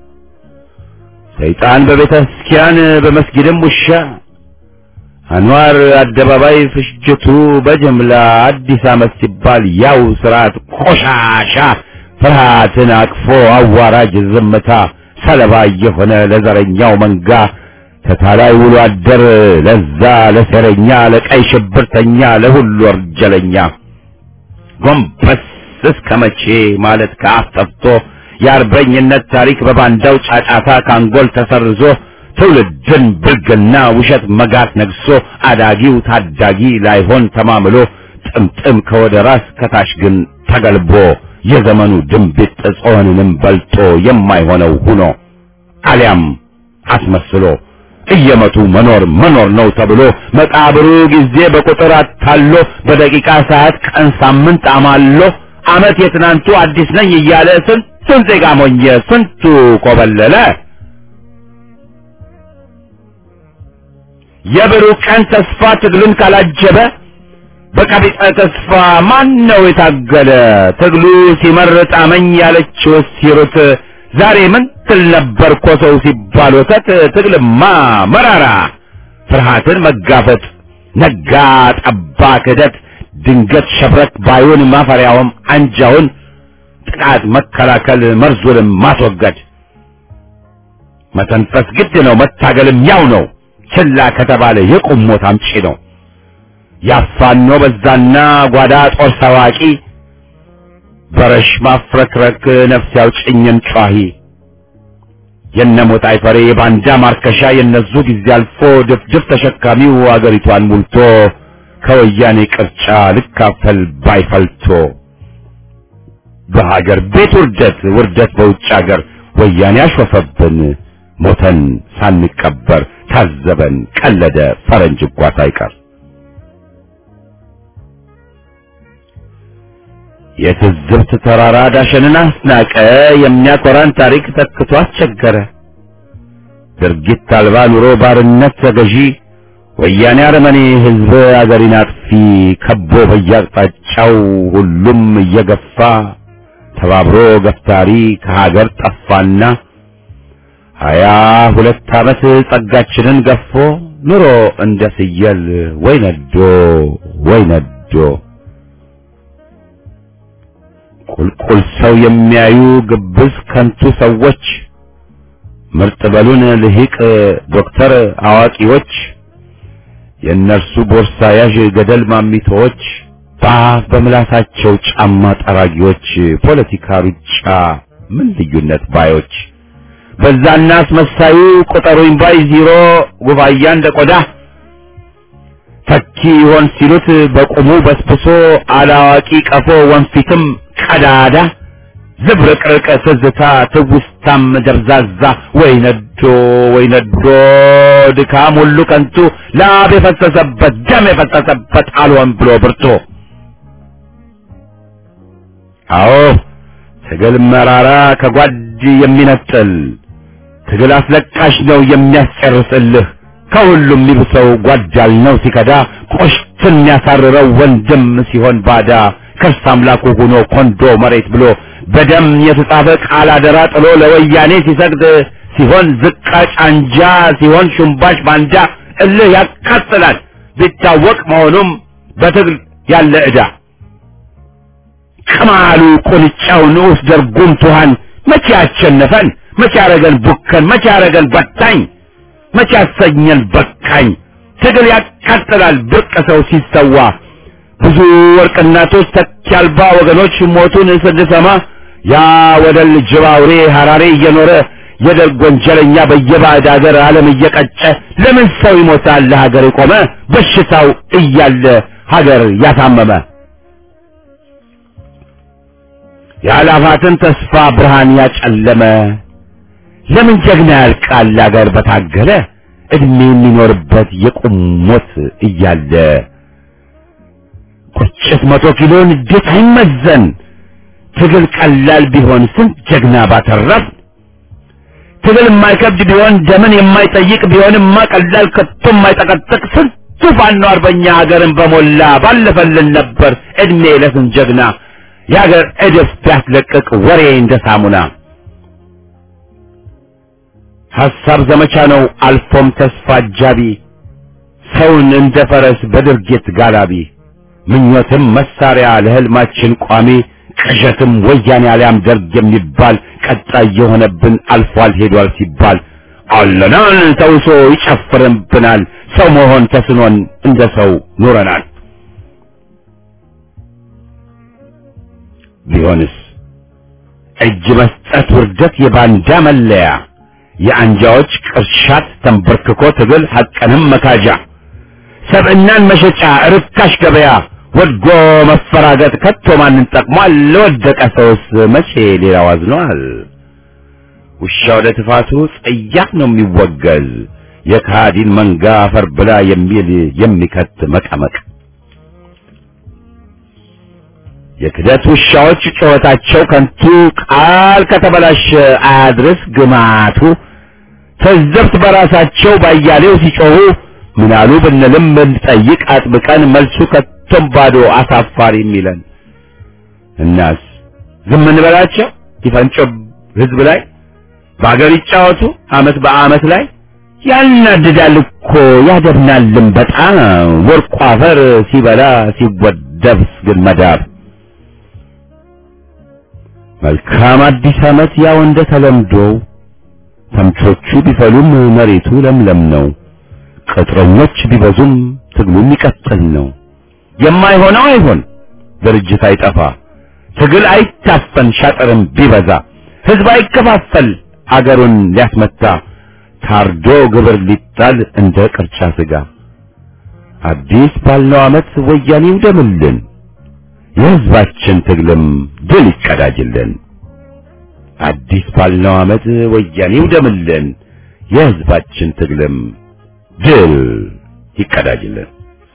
ሰይጣን በቤተ ክርስቲያን በመስጊድም ውሻ አንዋር አደባባይ ፍጅቱ በጅምላ አዲስ ዓመት ሲባል ያው ስርዓት ቆሻሻ ፍርሃትን አቅፎ አዋራጅ ዝምታ ሰለባ የሆነ ለዘረኛው መንጋ ተታላይ ውሎ አደር ለዛ ለሴረኛ ለቀይ ሽብርተኛ ለሁሉ ወርጀለኛ ጎንበስ እስከ መቼ ማለት ከአፍ ጠፍቶ የአርበኝነት ታሪክ በባንዳው ጫጫታ ካንጎል ተሰርዞ ትውልድን ብልግና ውሸት መጋት ነግሶ አዳጊው ታዳጊ ላይሆን ተማምሎ ጥምጥም ከወደ ራስ ከታች ግን ተገልቦ የዘመኑ ድንቢጥ ጾንንም በልጦ የማይሆነው ሁኖ አሊያም አስመስሎ እየመቱ መኖር መኖር ነው ተብሎ መቃብሩ ጊዜ በቁጥር አታሎ በደቂቃ ሰዓት ቀን ሳምንት አማሎ አመት የትናንቱ አዲስ ነኝ እያለ ስንቱን ዜጋ ሞኘ ስንቱ ኮበለለ የብሩህ ቀን ተስፋ ትግልን ካላጀበ በቀቢጸ ተስፋ ማን ነው የታገለ ትግሉ ሲመርጥ አመኝ ያለችው ሲሩት ዛሬ ምን ትል ነበር ኮሰው ሲባል ወተት ትግልማ መራራ ፍርሃትን መጋፈጥ ነጋ ጠባ ክህደት ድንገት ሸብረክ ባዩን ማፈሪያውም አንጃውን ጥቃት መከላከል መርዙንም ማስወገድ መተንፈስ ግድ ነው መታገልም ያው ነው ችላ ከተባለ የቁም ሞት አምጪ ነው ያፋኖ በዛና ጓዳ ጦር ሰዋቂ በረሽ ማፍረክረክ ነፍስ ያውጭኝን ጯሂ የነሞት አይፈሬ የባንዳ ማርከሻ የነዙ ጊዜ አልፎ ድፍድፍ ተሸካሚው አገሪቷን ሙልቶ ከወያኔ ቅርጫ ልካፈል ባይፈልቶ በሀገር ቤት ውርደት ውርደት በውጭ ሀገር ወያኔ አሾፈብን ሞተን ሳንቀበር ታዘበን ቀለደ ፈረንጅ እንኳ ሳይቀር የትዝብት ተራራ ዳሸንን አስናቀ የሚያኮራን ታሪክ ተክቶ አስቸገረ ድርጊት አልባ ኑሮ ባርነት ተገዢ ወያኔ አረመኔ ህዝብ አገሪን አጥፊ ከቦ በየአቅጣጫው ሁሉም እየገፋ ተባብሮ ገፍታሪ ከሀገር ጠፋና ሀያ ሁለት ዓመት ጸጋችንን ገፎ ኑሮ እንደ ፍየል ወይ ነዶ ወይ ነዶ ቁልቁል ሰው የሚያዩ ግብዝ ከንቱ ሰዎች ምርጥ በሉን ልሂቅ ዶክተር አዋቂዎች የእነርሱ ቦርሳ ያዥ ገደል ማሚቶዎች በአፍ በምላሳቸው ጫማ ጠራጊዎች ፖለቲካ ሩጫ ምን ልዩነት ባዮች በዛና አስመሳዩ ቁጠሩኝ ባይ ዚሮ ጉባያ እንደ ቆዳ ተኪ ይሆን ሲሉት በቁሙ በስብሶ አላዋቂ ቀፎ ወንፊትም ቀዳዳ ዝብርቅርቅ ትዝታ ትውስታም ደብዛዛ ወይ ነዶ ወይ ነዶ ድካም ሁሉ ከንቱ ላብ የፈሰሰበት ደም የፈሰሰበት አልሆን ብሎ ብርቶ አዎ ትግል መራራ ከጓድ የሚነጥል ትግል አስለቃሽ ነው የሚያስጨርስልህ ከሁሉም የሚብሰው ጓዳል ነው ሲከዳ ቆሽትን የሚያሳርረው ወንድም ሲሆን ባዳ ከርስ አምላኩ ሆኖ ኮንዶ መሬት ብሎ በደም የተጻፈ ቃል አደራ ጥሎ ለወያኔ ሲሰግድ ሲሆን ዝቃጭ አንጃ ሲሆን ሹምባሽ ባንዳ እልህ ያቃጥላል ቢታወቅ መሆኑም በትግል ያለ ዕዳ ቅማሉ ቁንጫው ንዑስ ደርጉም ቱሃን መቼ ያሸነፈን መቼ ያረገን ቡከን መቼ ያረገን በታኝ መቼ ያሰኘን በቃኝ ትግል ያቃጥላል ብርቅ ሰው ሲሰዋ ብዙ ወርቅ እናቶች ተኪ አልባ ወገኖች ሞቱን ስንሰማ ያ ወደል ጅብ አውሬ ሐራሬ እየኖረ የደርግ ወንጀለኛ በየባዕድ ሀገር ዓለም እየቀጨ ለምን ሰው ይሞታል ለሀገር የቆመ በሽታው እያለ ሀገር ያሳመመ የአላፋትን ተስፋ ብርሃን ያጨለመ ለምን ጀግና ያልቃል አገር በታገለ እድሜ የሚኖርበት የቁም ሞት እያለ ቁጭት መቶ ኪሎ እንዴት አይመዘን ትግል ቀላል ቢሆን ስንት ጀግና ባተረፍ ትግል የማይከብድ ቢሆን ደምን የማይጠይቅ ቢሆንማ ቀላል ከቶ የማይጠቀጥቅ ስንቱ ፋኖ አርበኛ ሀገርን በሞላ ባለፈልን ነበር እድሜ ለስንት ጀግና የሀገር እድፍ ቢያስለቅቅ ወሬ እንደ ሳሙና ሐሳብ ዘመቻ ነው አልፎም ተስፋ አጃቢ ሰውን እንደ ፈረስ በድርጊት ጋላቢ ምኞትም መሳሪያ ለህልማችን ቋሚ ቅዠትም ወያኔ አሊያም ደርግ የሚባል ቀጣይ የሆነብን አልፏል ሄዷል ሲባል አለናል ተውሶ ይጨፍርብናል ሰው መሆን ተስኖን እንደ ሰው ኑረናል ቢሆንስ እጅ መስጠት ውርደት የባንዳ መለያ የአንጃዎች ቅርሻት ተንበርክኮ ትግል ሐቅንም መካጃ ሰብዕናን መሸጫ ርካሽ ገበያ ወድጎ መፈራገጥ ከቶ ማንን ጠቅሟል? ለወደቀ ሰውስ መቼ ሌላው አዝኗል? ውሻ ወደ ትፋቱ ጸያፍ ነው የሚወገዝ የካዲን መንጋ አፈር ብላ የሚል የሚከት መቀመቅ የክደት ውሻዎች ጩኸታቸው ከንቱ ቃል ከተበላሸ አያድርስ ግማቱ ተዘብት በራሳቸው ባያሌው ሲጮሁ ምናሉ ብንልም ብንጠይቅ አጥብቀን መልሱ ከቶም ባዶ አሳፋሪ የሚለን እናስ ዝም እንበላቸው ይፈንጮ ህዝብ ላይ በአገር ይጫወቱ አመት በአመት ላይ ያናድዳል እኮ ያደብናልም በጣም ወርቁ አፈር ሲበላ ሲወደብስ ግን መዳብ መልካም አዲስ አመት ያው እንደ ተለምዶው ተምቾቹ ቢፈሉም መሬቱ ለምለም ነው። ቅጥረኞች ቢበዙም ትግሉ የሚቀጥል ነው። የማይሆነው አይሆን፣ ድርጅት አይጠፋ፣ ትግል አይታፈን፣ ሻጥርም ቢበዛ፣ ህዝብ አይከፋፈል፣ አገሩን ሊያስመታ፣ ታርዶ ግብር ሊጣል እንደ ቅርጫ ስጋ። አዲስ ባልነው ዓመት ወያኔ ይውደምልን፣ የህዝባችን ትግልም ድል ይቀዳጅልን። አዲስ ባልነው ዓመት ወያኔ ይውደምልን፣ የሕዝባችን ትግልም ድል ይቀዳጅልን።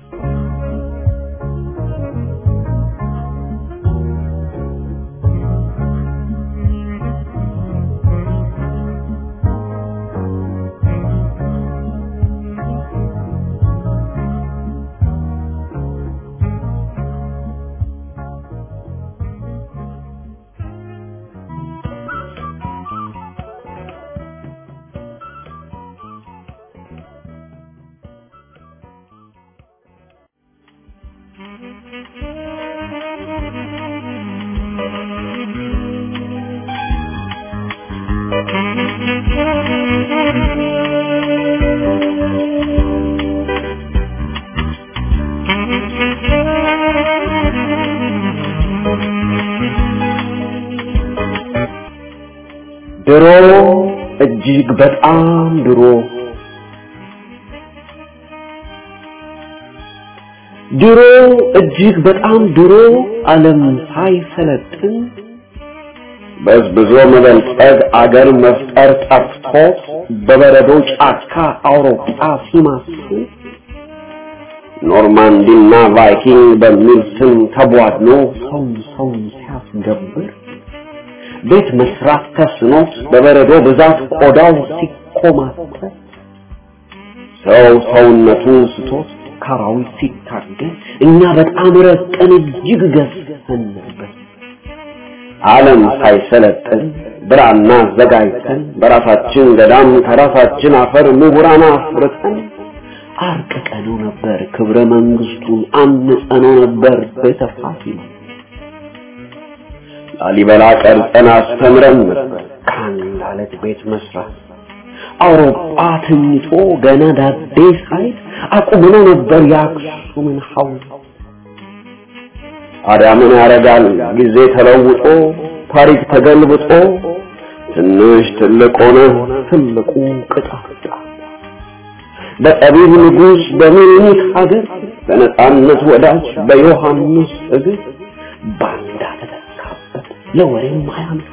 ድሮ እጅግ በጣም ድሮ ድሮ እጅግ በጣም ድሮ ዓለም ሳይሰለጥን በዝብዞ መበልጸግ አገር መፍጠር ጠፍቶት በበረዶ ጫካ አውሮፓ ሲማስል ኖርማንዲና ቫይኪንግ በሚል ስም ተቧድኖ ሰው ሰውን ሲያስገብር ቤት መስራት ተስኖት በበረዶ ብዛት ቆዳው ሲኮማተር ሰው ሰውነቱን ስቶት ካራዊት ሲታገል እኛ በጣም ረቀን እጅግ ገዝፈን ነበር። ዓለም ሳይሰለጥን ብራና አዘጋጅተን በራሳችን ገዳም ከራሳችን አፈር ምሁራን አፍርተን አርቅቀነው ነበር ክብረ መንግስቱን አንጸነው ነበር ቤተ ፋሲል ላሊበላ ቀርጸን አስተምረን ነበር ከአንድ አለት ቤት መስራት አውሮፓ ተኝቶ ገና ዳዴ ሳይት አቁመነው ነበር የአክሱምን ሐውልት ታዲያ ምን ያደርጋል ጊዜ ተለውጦ ታሪክ ተገልብጦ ትንሽ ትልቅ ሆነ ትልቁ ቅጣት በጠቢብ ንጉሥ በምኒልክ ሀገር በነጻነት ወዳጅ በዮሐንስ እግር ባንዳ ተተካበት ለወሬም አያምር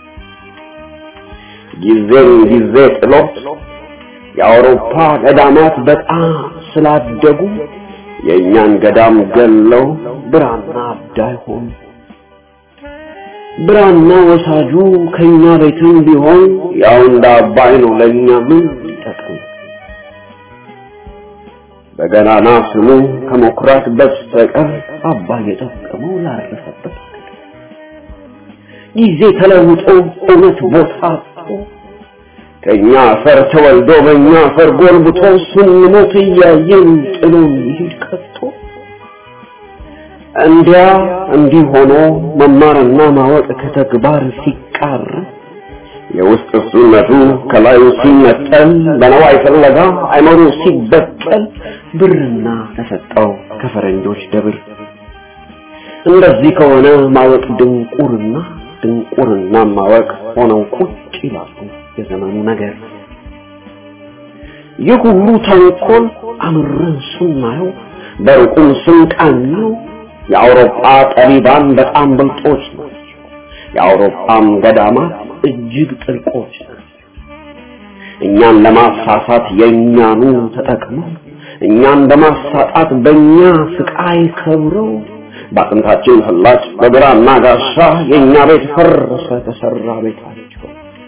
ጊዜን ጊዜ ጥሎት የአውሮፓ ገዳማት በጣም ስላደጉ የእኛን ገዳም ገለው ብራና አዳይ ሆኑ። ብራና ወሳጁ ከኛ ቤትም ቢሆን ያው እንደ አባይ ነው ለእኛ ምን ይጠቅም? በገናና ስሙ ከመኩራት በስተቀር አባይ የጠቀመው ላረፈበት ጊዜ ተለውጦ እውነት ቦታ አጥቶ ከኛ አፈር ተወልዶ በእኛ አፈር ጎልብቶ ስንሞት እያየን ጥሎን ይሄድ ከቶ እንዲያ እንዲህ ሆኖ መማርና ማወቅ ከተግባር ሲቃር የውስጥ እሱነቱ ከላዩ ሲነጠል በነዋይ ፍለጋ አይመሩ ሲበቀል ብርና ተሰጠው ከፈረንጆች ደብር እንደዚህ ከሆነ ማወቅ ድንቁርና ድንቁርና ማወቅ ሆነው ቁጭ ይላሉ የዘመኑ ነገር ይህ ሁሉ ተንኮል አምረን ስናየው በሩቁም ስንቃኘው የአውሮፓ ጠቢባን በጣም ብልጦች ናቸው። የአውሮፓም ገዳማት እጅግ ጥልቆች ናቸው። እኛን ለማሳሳት የእኛኑ ተጠቅመው እኛን በማሳጣት በእኛ ስቃይ ከብረው በአጥንታችን ፍላጭ በግራና ጋሻ የእኛ ቤት ፈረሰ ተሰራ ቤታቸው።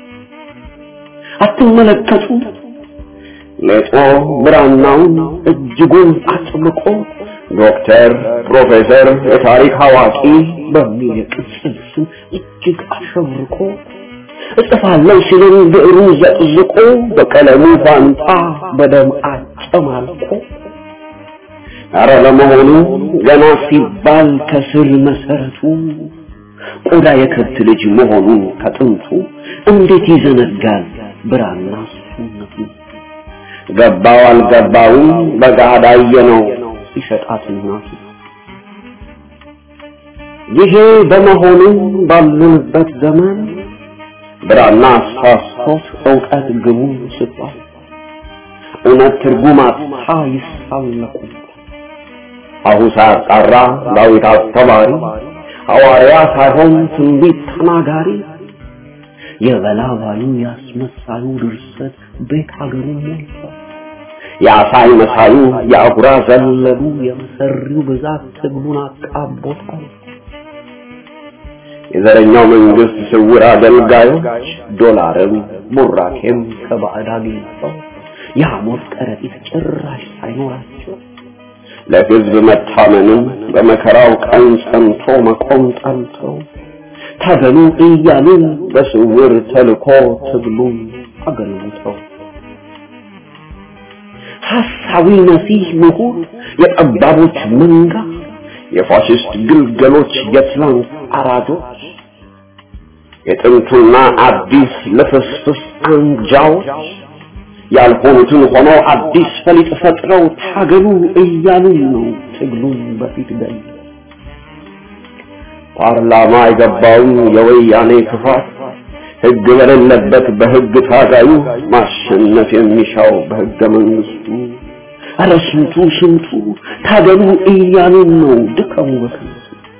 አትመለከቱ ሌጦ ብራናውን እጅጉን አጥብቆ ዶክተር፣ ፕሮፌሰር፣ የታሪክ አዋቂ በሚል የቅጽል ስም እጅግ አሸብርቆ እጽፋለሁ ሲልን ብዕሩን ዘቅዝቆ በቀለሙ ፋንታ በደም አጨማልቆ አረ ለመሆኑ ገና ሲባል ከስር መሰረቱ ቆዳ የከብት ልጅ መሆኑን ከጥንቱ እንዴት ይዘነጋል ብራና ስነቱ ገባው አልገባውም በጋዳ ነው ሲሸጣት እናቱ ይሄ በመሆኑ ባለንበት ዘመን ብራና አሳስቶት እውቀት ግቡ ስባል እውነት ትርጉም አጥታ ይሳለቁ አሁን ሳያጣራ ዳዊት አስተማሪ ሐዋርያ ሳይሆን ትንቢት ተናጋሪ የበላባዩ ያስመሳዩ ድርሰት ቤት ሀገሩ ሞልቷል። የአሳይ መሳዩ የአጉራ ዘለሉ የመሰሪው ብዛት ትግሉን አቃቦታል። የዘረኛው መንግስት ስውር አገልጋዮች ዶላርም ቡራኬም ከባዕድ አግኝተው የሐሞት ከረጢት ጭራሽ ሳይኖራቸው ለህዝብ መታመንም በመከራው ቀን ጸንቶ መቆም ጠልተው ታገሉ እያሉ በስውር ተልኮ ትግሉን አገልግተው ሐሳዊ መሲህ ምሁር የጠባቦች መንጋ የፋሽስት ግልገሎች የትላንት አራጆች የጥንቱና አዲስ ልፍስፍስ አንጃዎች ያልሆኑትን ሆነው አዲስ ፈሊጥ ፈጥረው ታገሉ እያሉ ነው ትግሉን በፊት ገል ፓርላማ የገባውን የወያኔ ክፋት ህግ በሌለበት በህግ ታጋዩ ማሸነፍ የሚሻው በህገ መንግስቱ ኧረ ስንቱ ስንቱ ታገሉ እያሉን ነው ድከሙ በከንቱ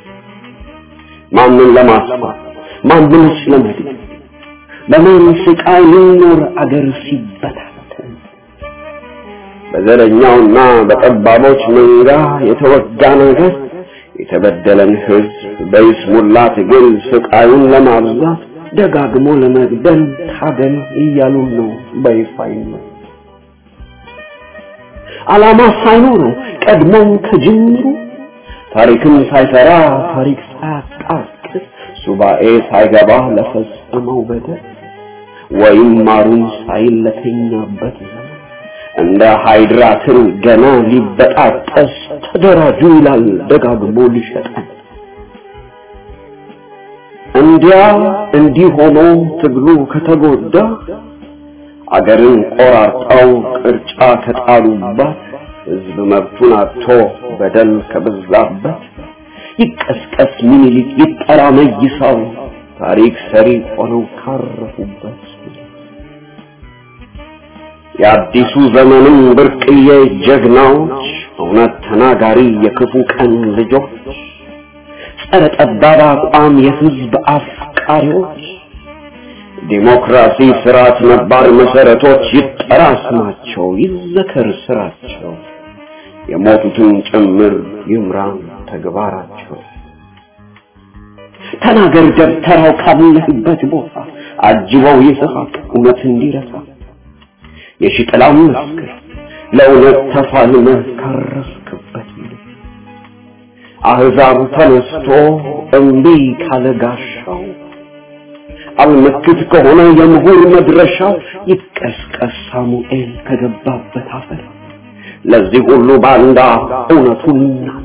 ማንን ለማስፋት ማንንስ ለመድን በማን ስቃይ ልኖር አገር ሲበታተን በዘረኛውና በጠባቦች መንጋ የተወጋ ነገር የተበደለን ህዝብ በይስሙላ ትግል ስቃዩን ለማብዛት ደጋግሞ ለመግደል ታገል እያሉን ነው በይፋ ይመ ዓላማ ሳይኖረው ቀድሞም ከጅምሩ ታሪክም ሳይሰራ ታሪክ ሳያጣቅስ ሱባኤ ሳይገባ ለፈጸመው በደል ወይም ማሩን ሳይል ለተኛበት ዘመን እንደ ሃይድራ ትል ገና ሊበጣጠስ ተደራጁ ይላል ደጋግሞ ሊሸጠን እንዲያ እንዲህ ሆኖ ትግሉ ከተጎዳ አገርን ቆራርጠው ቅርጫ ከጣሉባት ህዝብ መብቱን አጥቶ በደል ከበዛበት ይቀስቀስ ምኒልክ ይጠራ መይሳው ታሪክ ሰሪ ሆነው ካረፉበት የአዲሱ ዘመንም ብርቅዬ ጀግናዎች እውነት ተናጋሪ የክፉ ቀን ልጆች ጸረ ጠባብ አቋም የህዝብ አፍቃሪዎች ዲሞክራሲ ስርዓት ነባር መሰረቶች ይጠራ ስማቸው ይዘከር ስራቸው የሞቱትን ጭምር ይምራን ተግባራቸው ተናገር ደብተራው ካለህበት ቦታ አጅበው ይስሐቅ እውነት እንዲረሳ የሽጥላም መስክር ለእውነት ተፋልመህ ካረፍክበት አህዛብ ተነስቶ እምቢ ካለ ጋሻው አልመክት ከሆነ የምሁር መድረሻው ይቀስቀስ ሳሙኤል ከገባበት አፈር ለዚህ ሁሉ ባንዳ እውነቱን ይናገር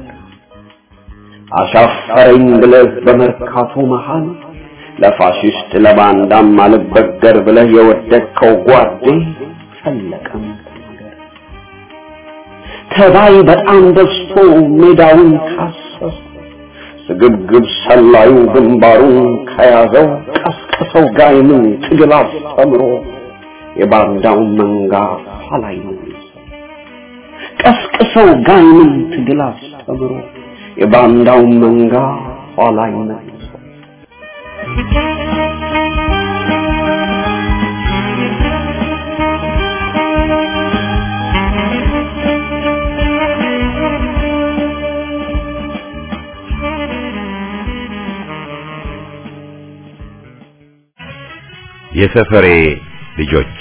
አሻፈረኝ ብለህ በመርካቶ መሃል ለፋሽስት ለባንዳም አልበገር ብለህ የወደቅከው ጓዴ ፈለቀም ተናገር ተባይ በጣም በዝቶ ሜዳውን ካሰሰ ስግብግብ ሰላዩ ግንባሩን ከያዘው ቀስቅሰው ጋይምን ትግል አስተምሮ የባንዳውን መንጋ ኋላይ ቀስቅሰው ጋይምን ትግል አስተምሮ የባንዳውን መንጋ ኋላይ መልሰው የሰፈሬ ልጆች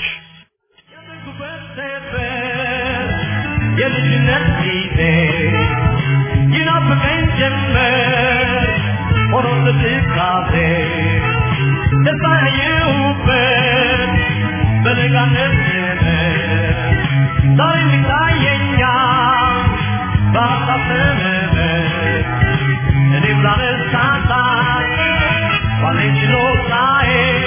የልጅነት ጊዜ ይናፍቀኝ ጀመር ሆኖ ትካዜ ደስታ ያየሁበት በለጋነት ዘመን ዛሬ ይታየኛል በሀሳብ ተመመን እኔም ላነሳሳት ባለኝ ችሎታዬ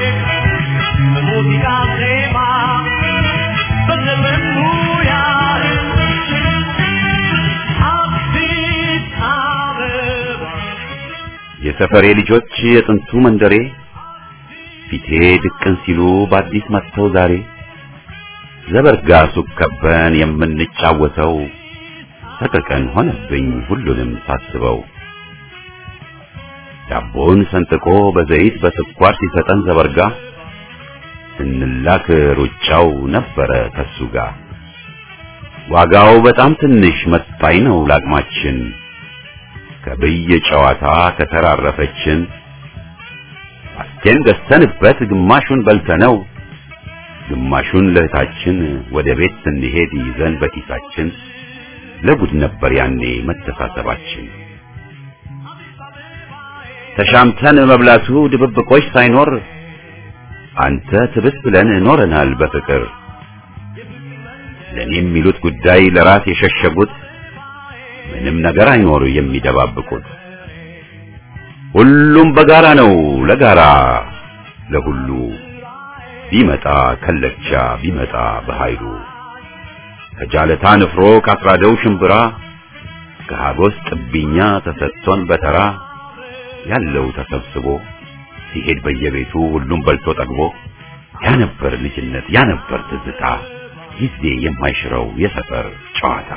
በሙዚቃ ዜማ በዘፈን ሙያዬ አዲስ አበባ የሰፈሬ ልጆች የጥንቱ መንደሬ ፊቴ ድቅን ሲሉ በአዲስ መጥተው ዛሬ ዘበርጋ ሱቅ ከበን የምንጫወተው ሰቀቀን ሆነብኝ ሁሉንም ሳስበው ዳቦን ሰንጥቆ በዘይት በስኳር ሲሰጠን ዘበርጋ አምላክ ሩጫው ነበረ ከሱ ጋር ዋጋው በጣም ትንሽ መጣኝ ነው ላቅማችን ከብይ ጨዋታ ከተራረፈችን አስቴን ገዝተንበት ግማሹን በልተነው ግማሹን ለእህታችን ወደ ቤት ስንሄድ ይዘን በኪሳችን ለጉድ ነበር ያኔ መተሳሰባችን ተሻምተን መብላቱ ድብብቆች ሳይኖር አንተ ትብስ ብለን ኖረናል በፍቅር ለኔ የሚሉት ጉዳይ ለራስ የሸሸጉት ምንም ነገር አይኖር የሚደባብቁት ሁሉም በጋራ ነው ለጋራ ለሁሉ ቢመጣ ከለቻ ቢመጣ በኃይሉ ከጃለታ ንፍሮ ካስራደው ሽምብራ ከሀጎስ ጥብኛ ተሰጥቶን በተራ ያለው ተሰብስቦ ሲሄድ በየቤቱ ሁሉም በልቶ ጠግቦ ያ ነበር ልጅነት ያ ነበር ትዝታ ጊዜ የማይሽረው የሰፈር ጨዋታ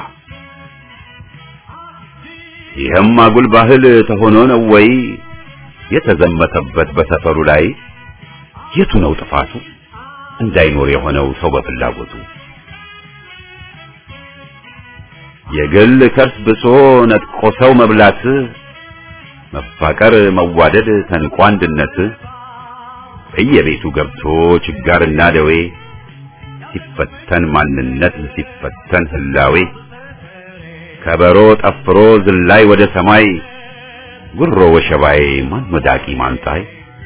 ይህም አጉል ባህል ተሆኖ ነው ወይ የተዘመተበት በሰፈሩ ላይ የቱ ነው ጥፋቱ እንዳይኖር የሆነው ሰው በፍላጎቱ የግል ከርስ ብሶ ነጥቆ ሰው መብላት መፋቀር መዋደድ ተንቆ አንድነት በየቤቱ ገብቶ ችጋርና ደዌ ሲፈተን ማንነት ሲፈተን ህላዌ ከበሮ ጠፍሮ ዝላይ ወደ ሰማይ ጉሮ ወሸባይ ማን ወዳቂ ማንጣይ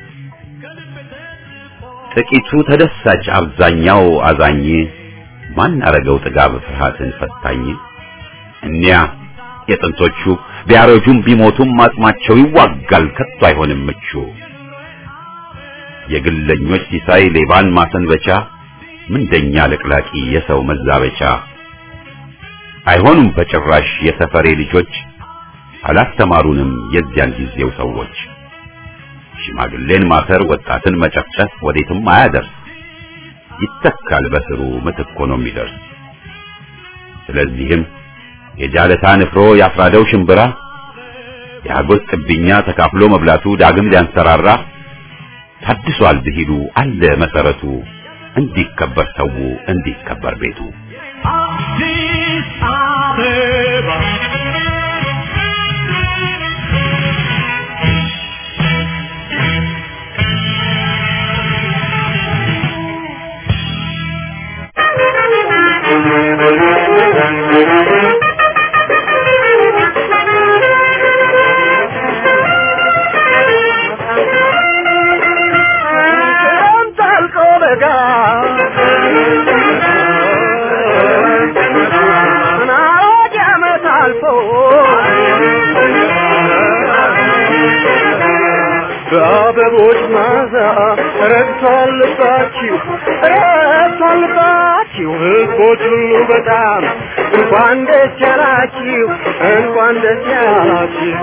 ጥቂቱ ተደሳች አብዛኛው አዛኝ ማን አረገው ጥጋብ ፍርሃትን ፈታኝ እኒያ የጥንቶቹ ቢያረጁም ቢሞቱም አጽማቸው ይዋጋል ከቶ አይሆንም ምቹ የግለኞች ሲሳይ ሌባን ማሰንበቻ ምንደኛ ለቅላቂ የሰው መዛበቻ አይሆኑም በጭራሽ የሰፈሬ ልጆች አላስተማሩንም የዚያን ጊዜው ሰዎች ሽማግሌን ማሰር ወጣትን መጨፍጨፍ ወዴትም አያደርስ ይተካል በስሩ ምትክ ሆኖ የሚደርስ ስለዚህም የጃለታ ንፍሮ ያፍራደው ሽምብራ የሀጎስ ጥብኛ ተካፍሎ መብላቱ ዳግም ሊያንሰራራ ታድሷል ብሂሉ አለ መሰረቱ እንዲከበር ሰው እንዲከበር ቤቱ አዲስ አበባ በአበቦች ማዛ ረግቷል ልባችሁ ረግቷል ልባችሁ ሕዝቦች ሁሉ በጣም እንኳን ደስ ያላችሁ እንኳን ደስ ያላችሁ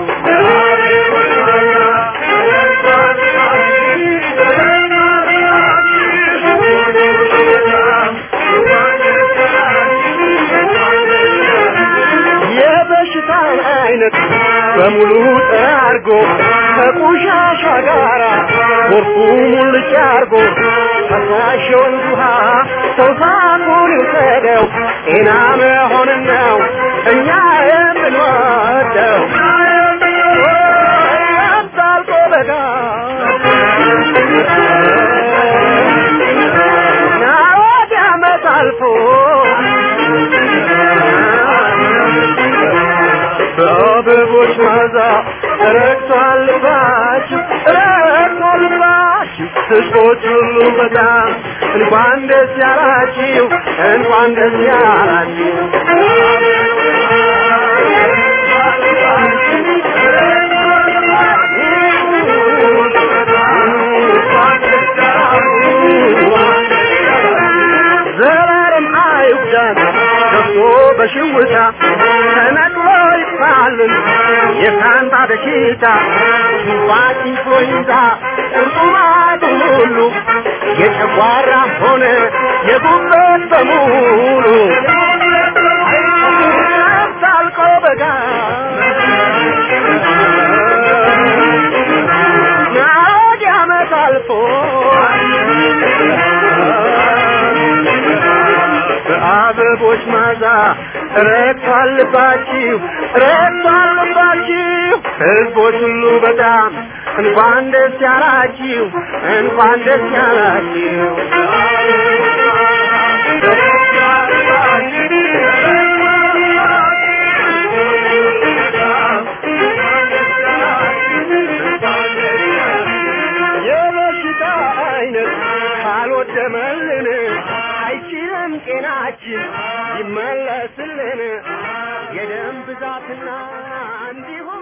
የበሽታን አይነት በሙሉ ጠራርጎ ከቆሻሻ ጋራ ጎርፉ ሙልጭ አርጎ ፈሳሽ የወንዝ ውሃ ሰው ሳቁን ይውሰደው ጤና መሆንን ነው እኛ የምንወደው ያምጣልቆ በጋ ናወድ ዓመት አልፎ በአበቦች ማዛ ረግቷል ልባችሁ ረግቷል ልባችሁ ሕዝቦች ሁሉ በጣም እንኳን ደስ ያላችሁ እንኳን ደስ ያላችሁ ዘላለም አይጉዳን ገብቶ በሽውታ ተነቅሎ ይጥፋልን የካንታ በሽታ ቱባቂ ፎይታ ቁርጡማቱ ሁሉ የጨጓራ ሆነ የጉበት በሙሉ ታልቆ በጋ ናወድ ዓመት አልፎ በአበቦች ማዛ ረግቷል ልባችሁ ረግቷል ልባችሁ ሕዝቦች ሁሉ በጣም እንኳን ደስ ያላችሁ እንኳን ደስ ያላችሁ የበሽታ አይነት ካልወደመልን አይችልም ጤናችን ይመለስልን የደም ብዛትና እንዲሁም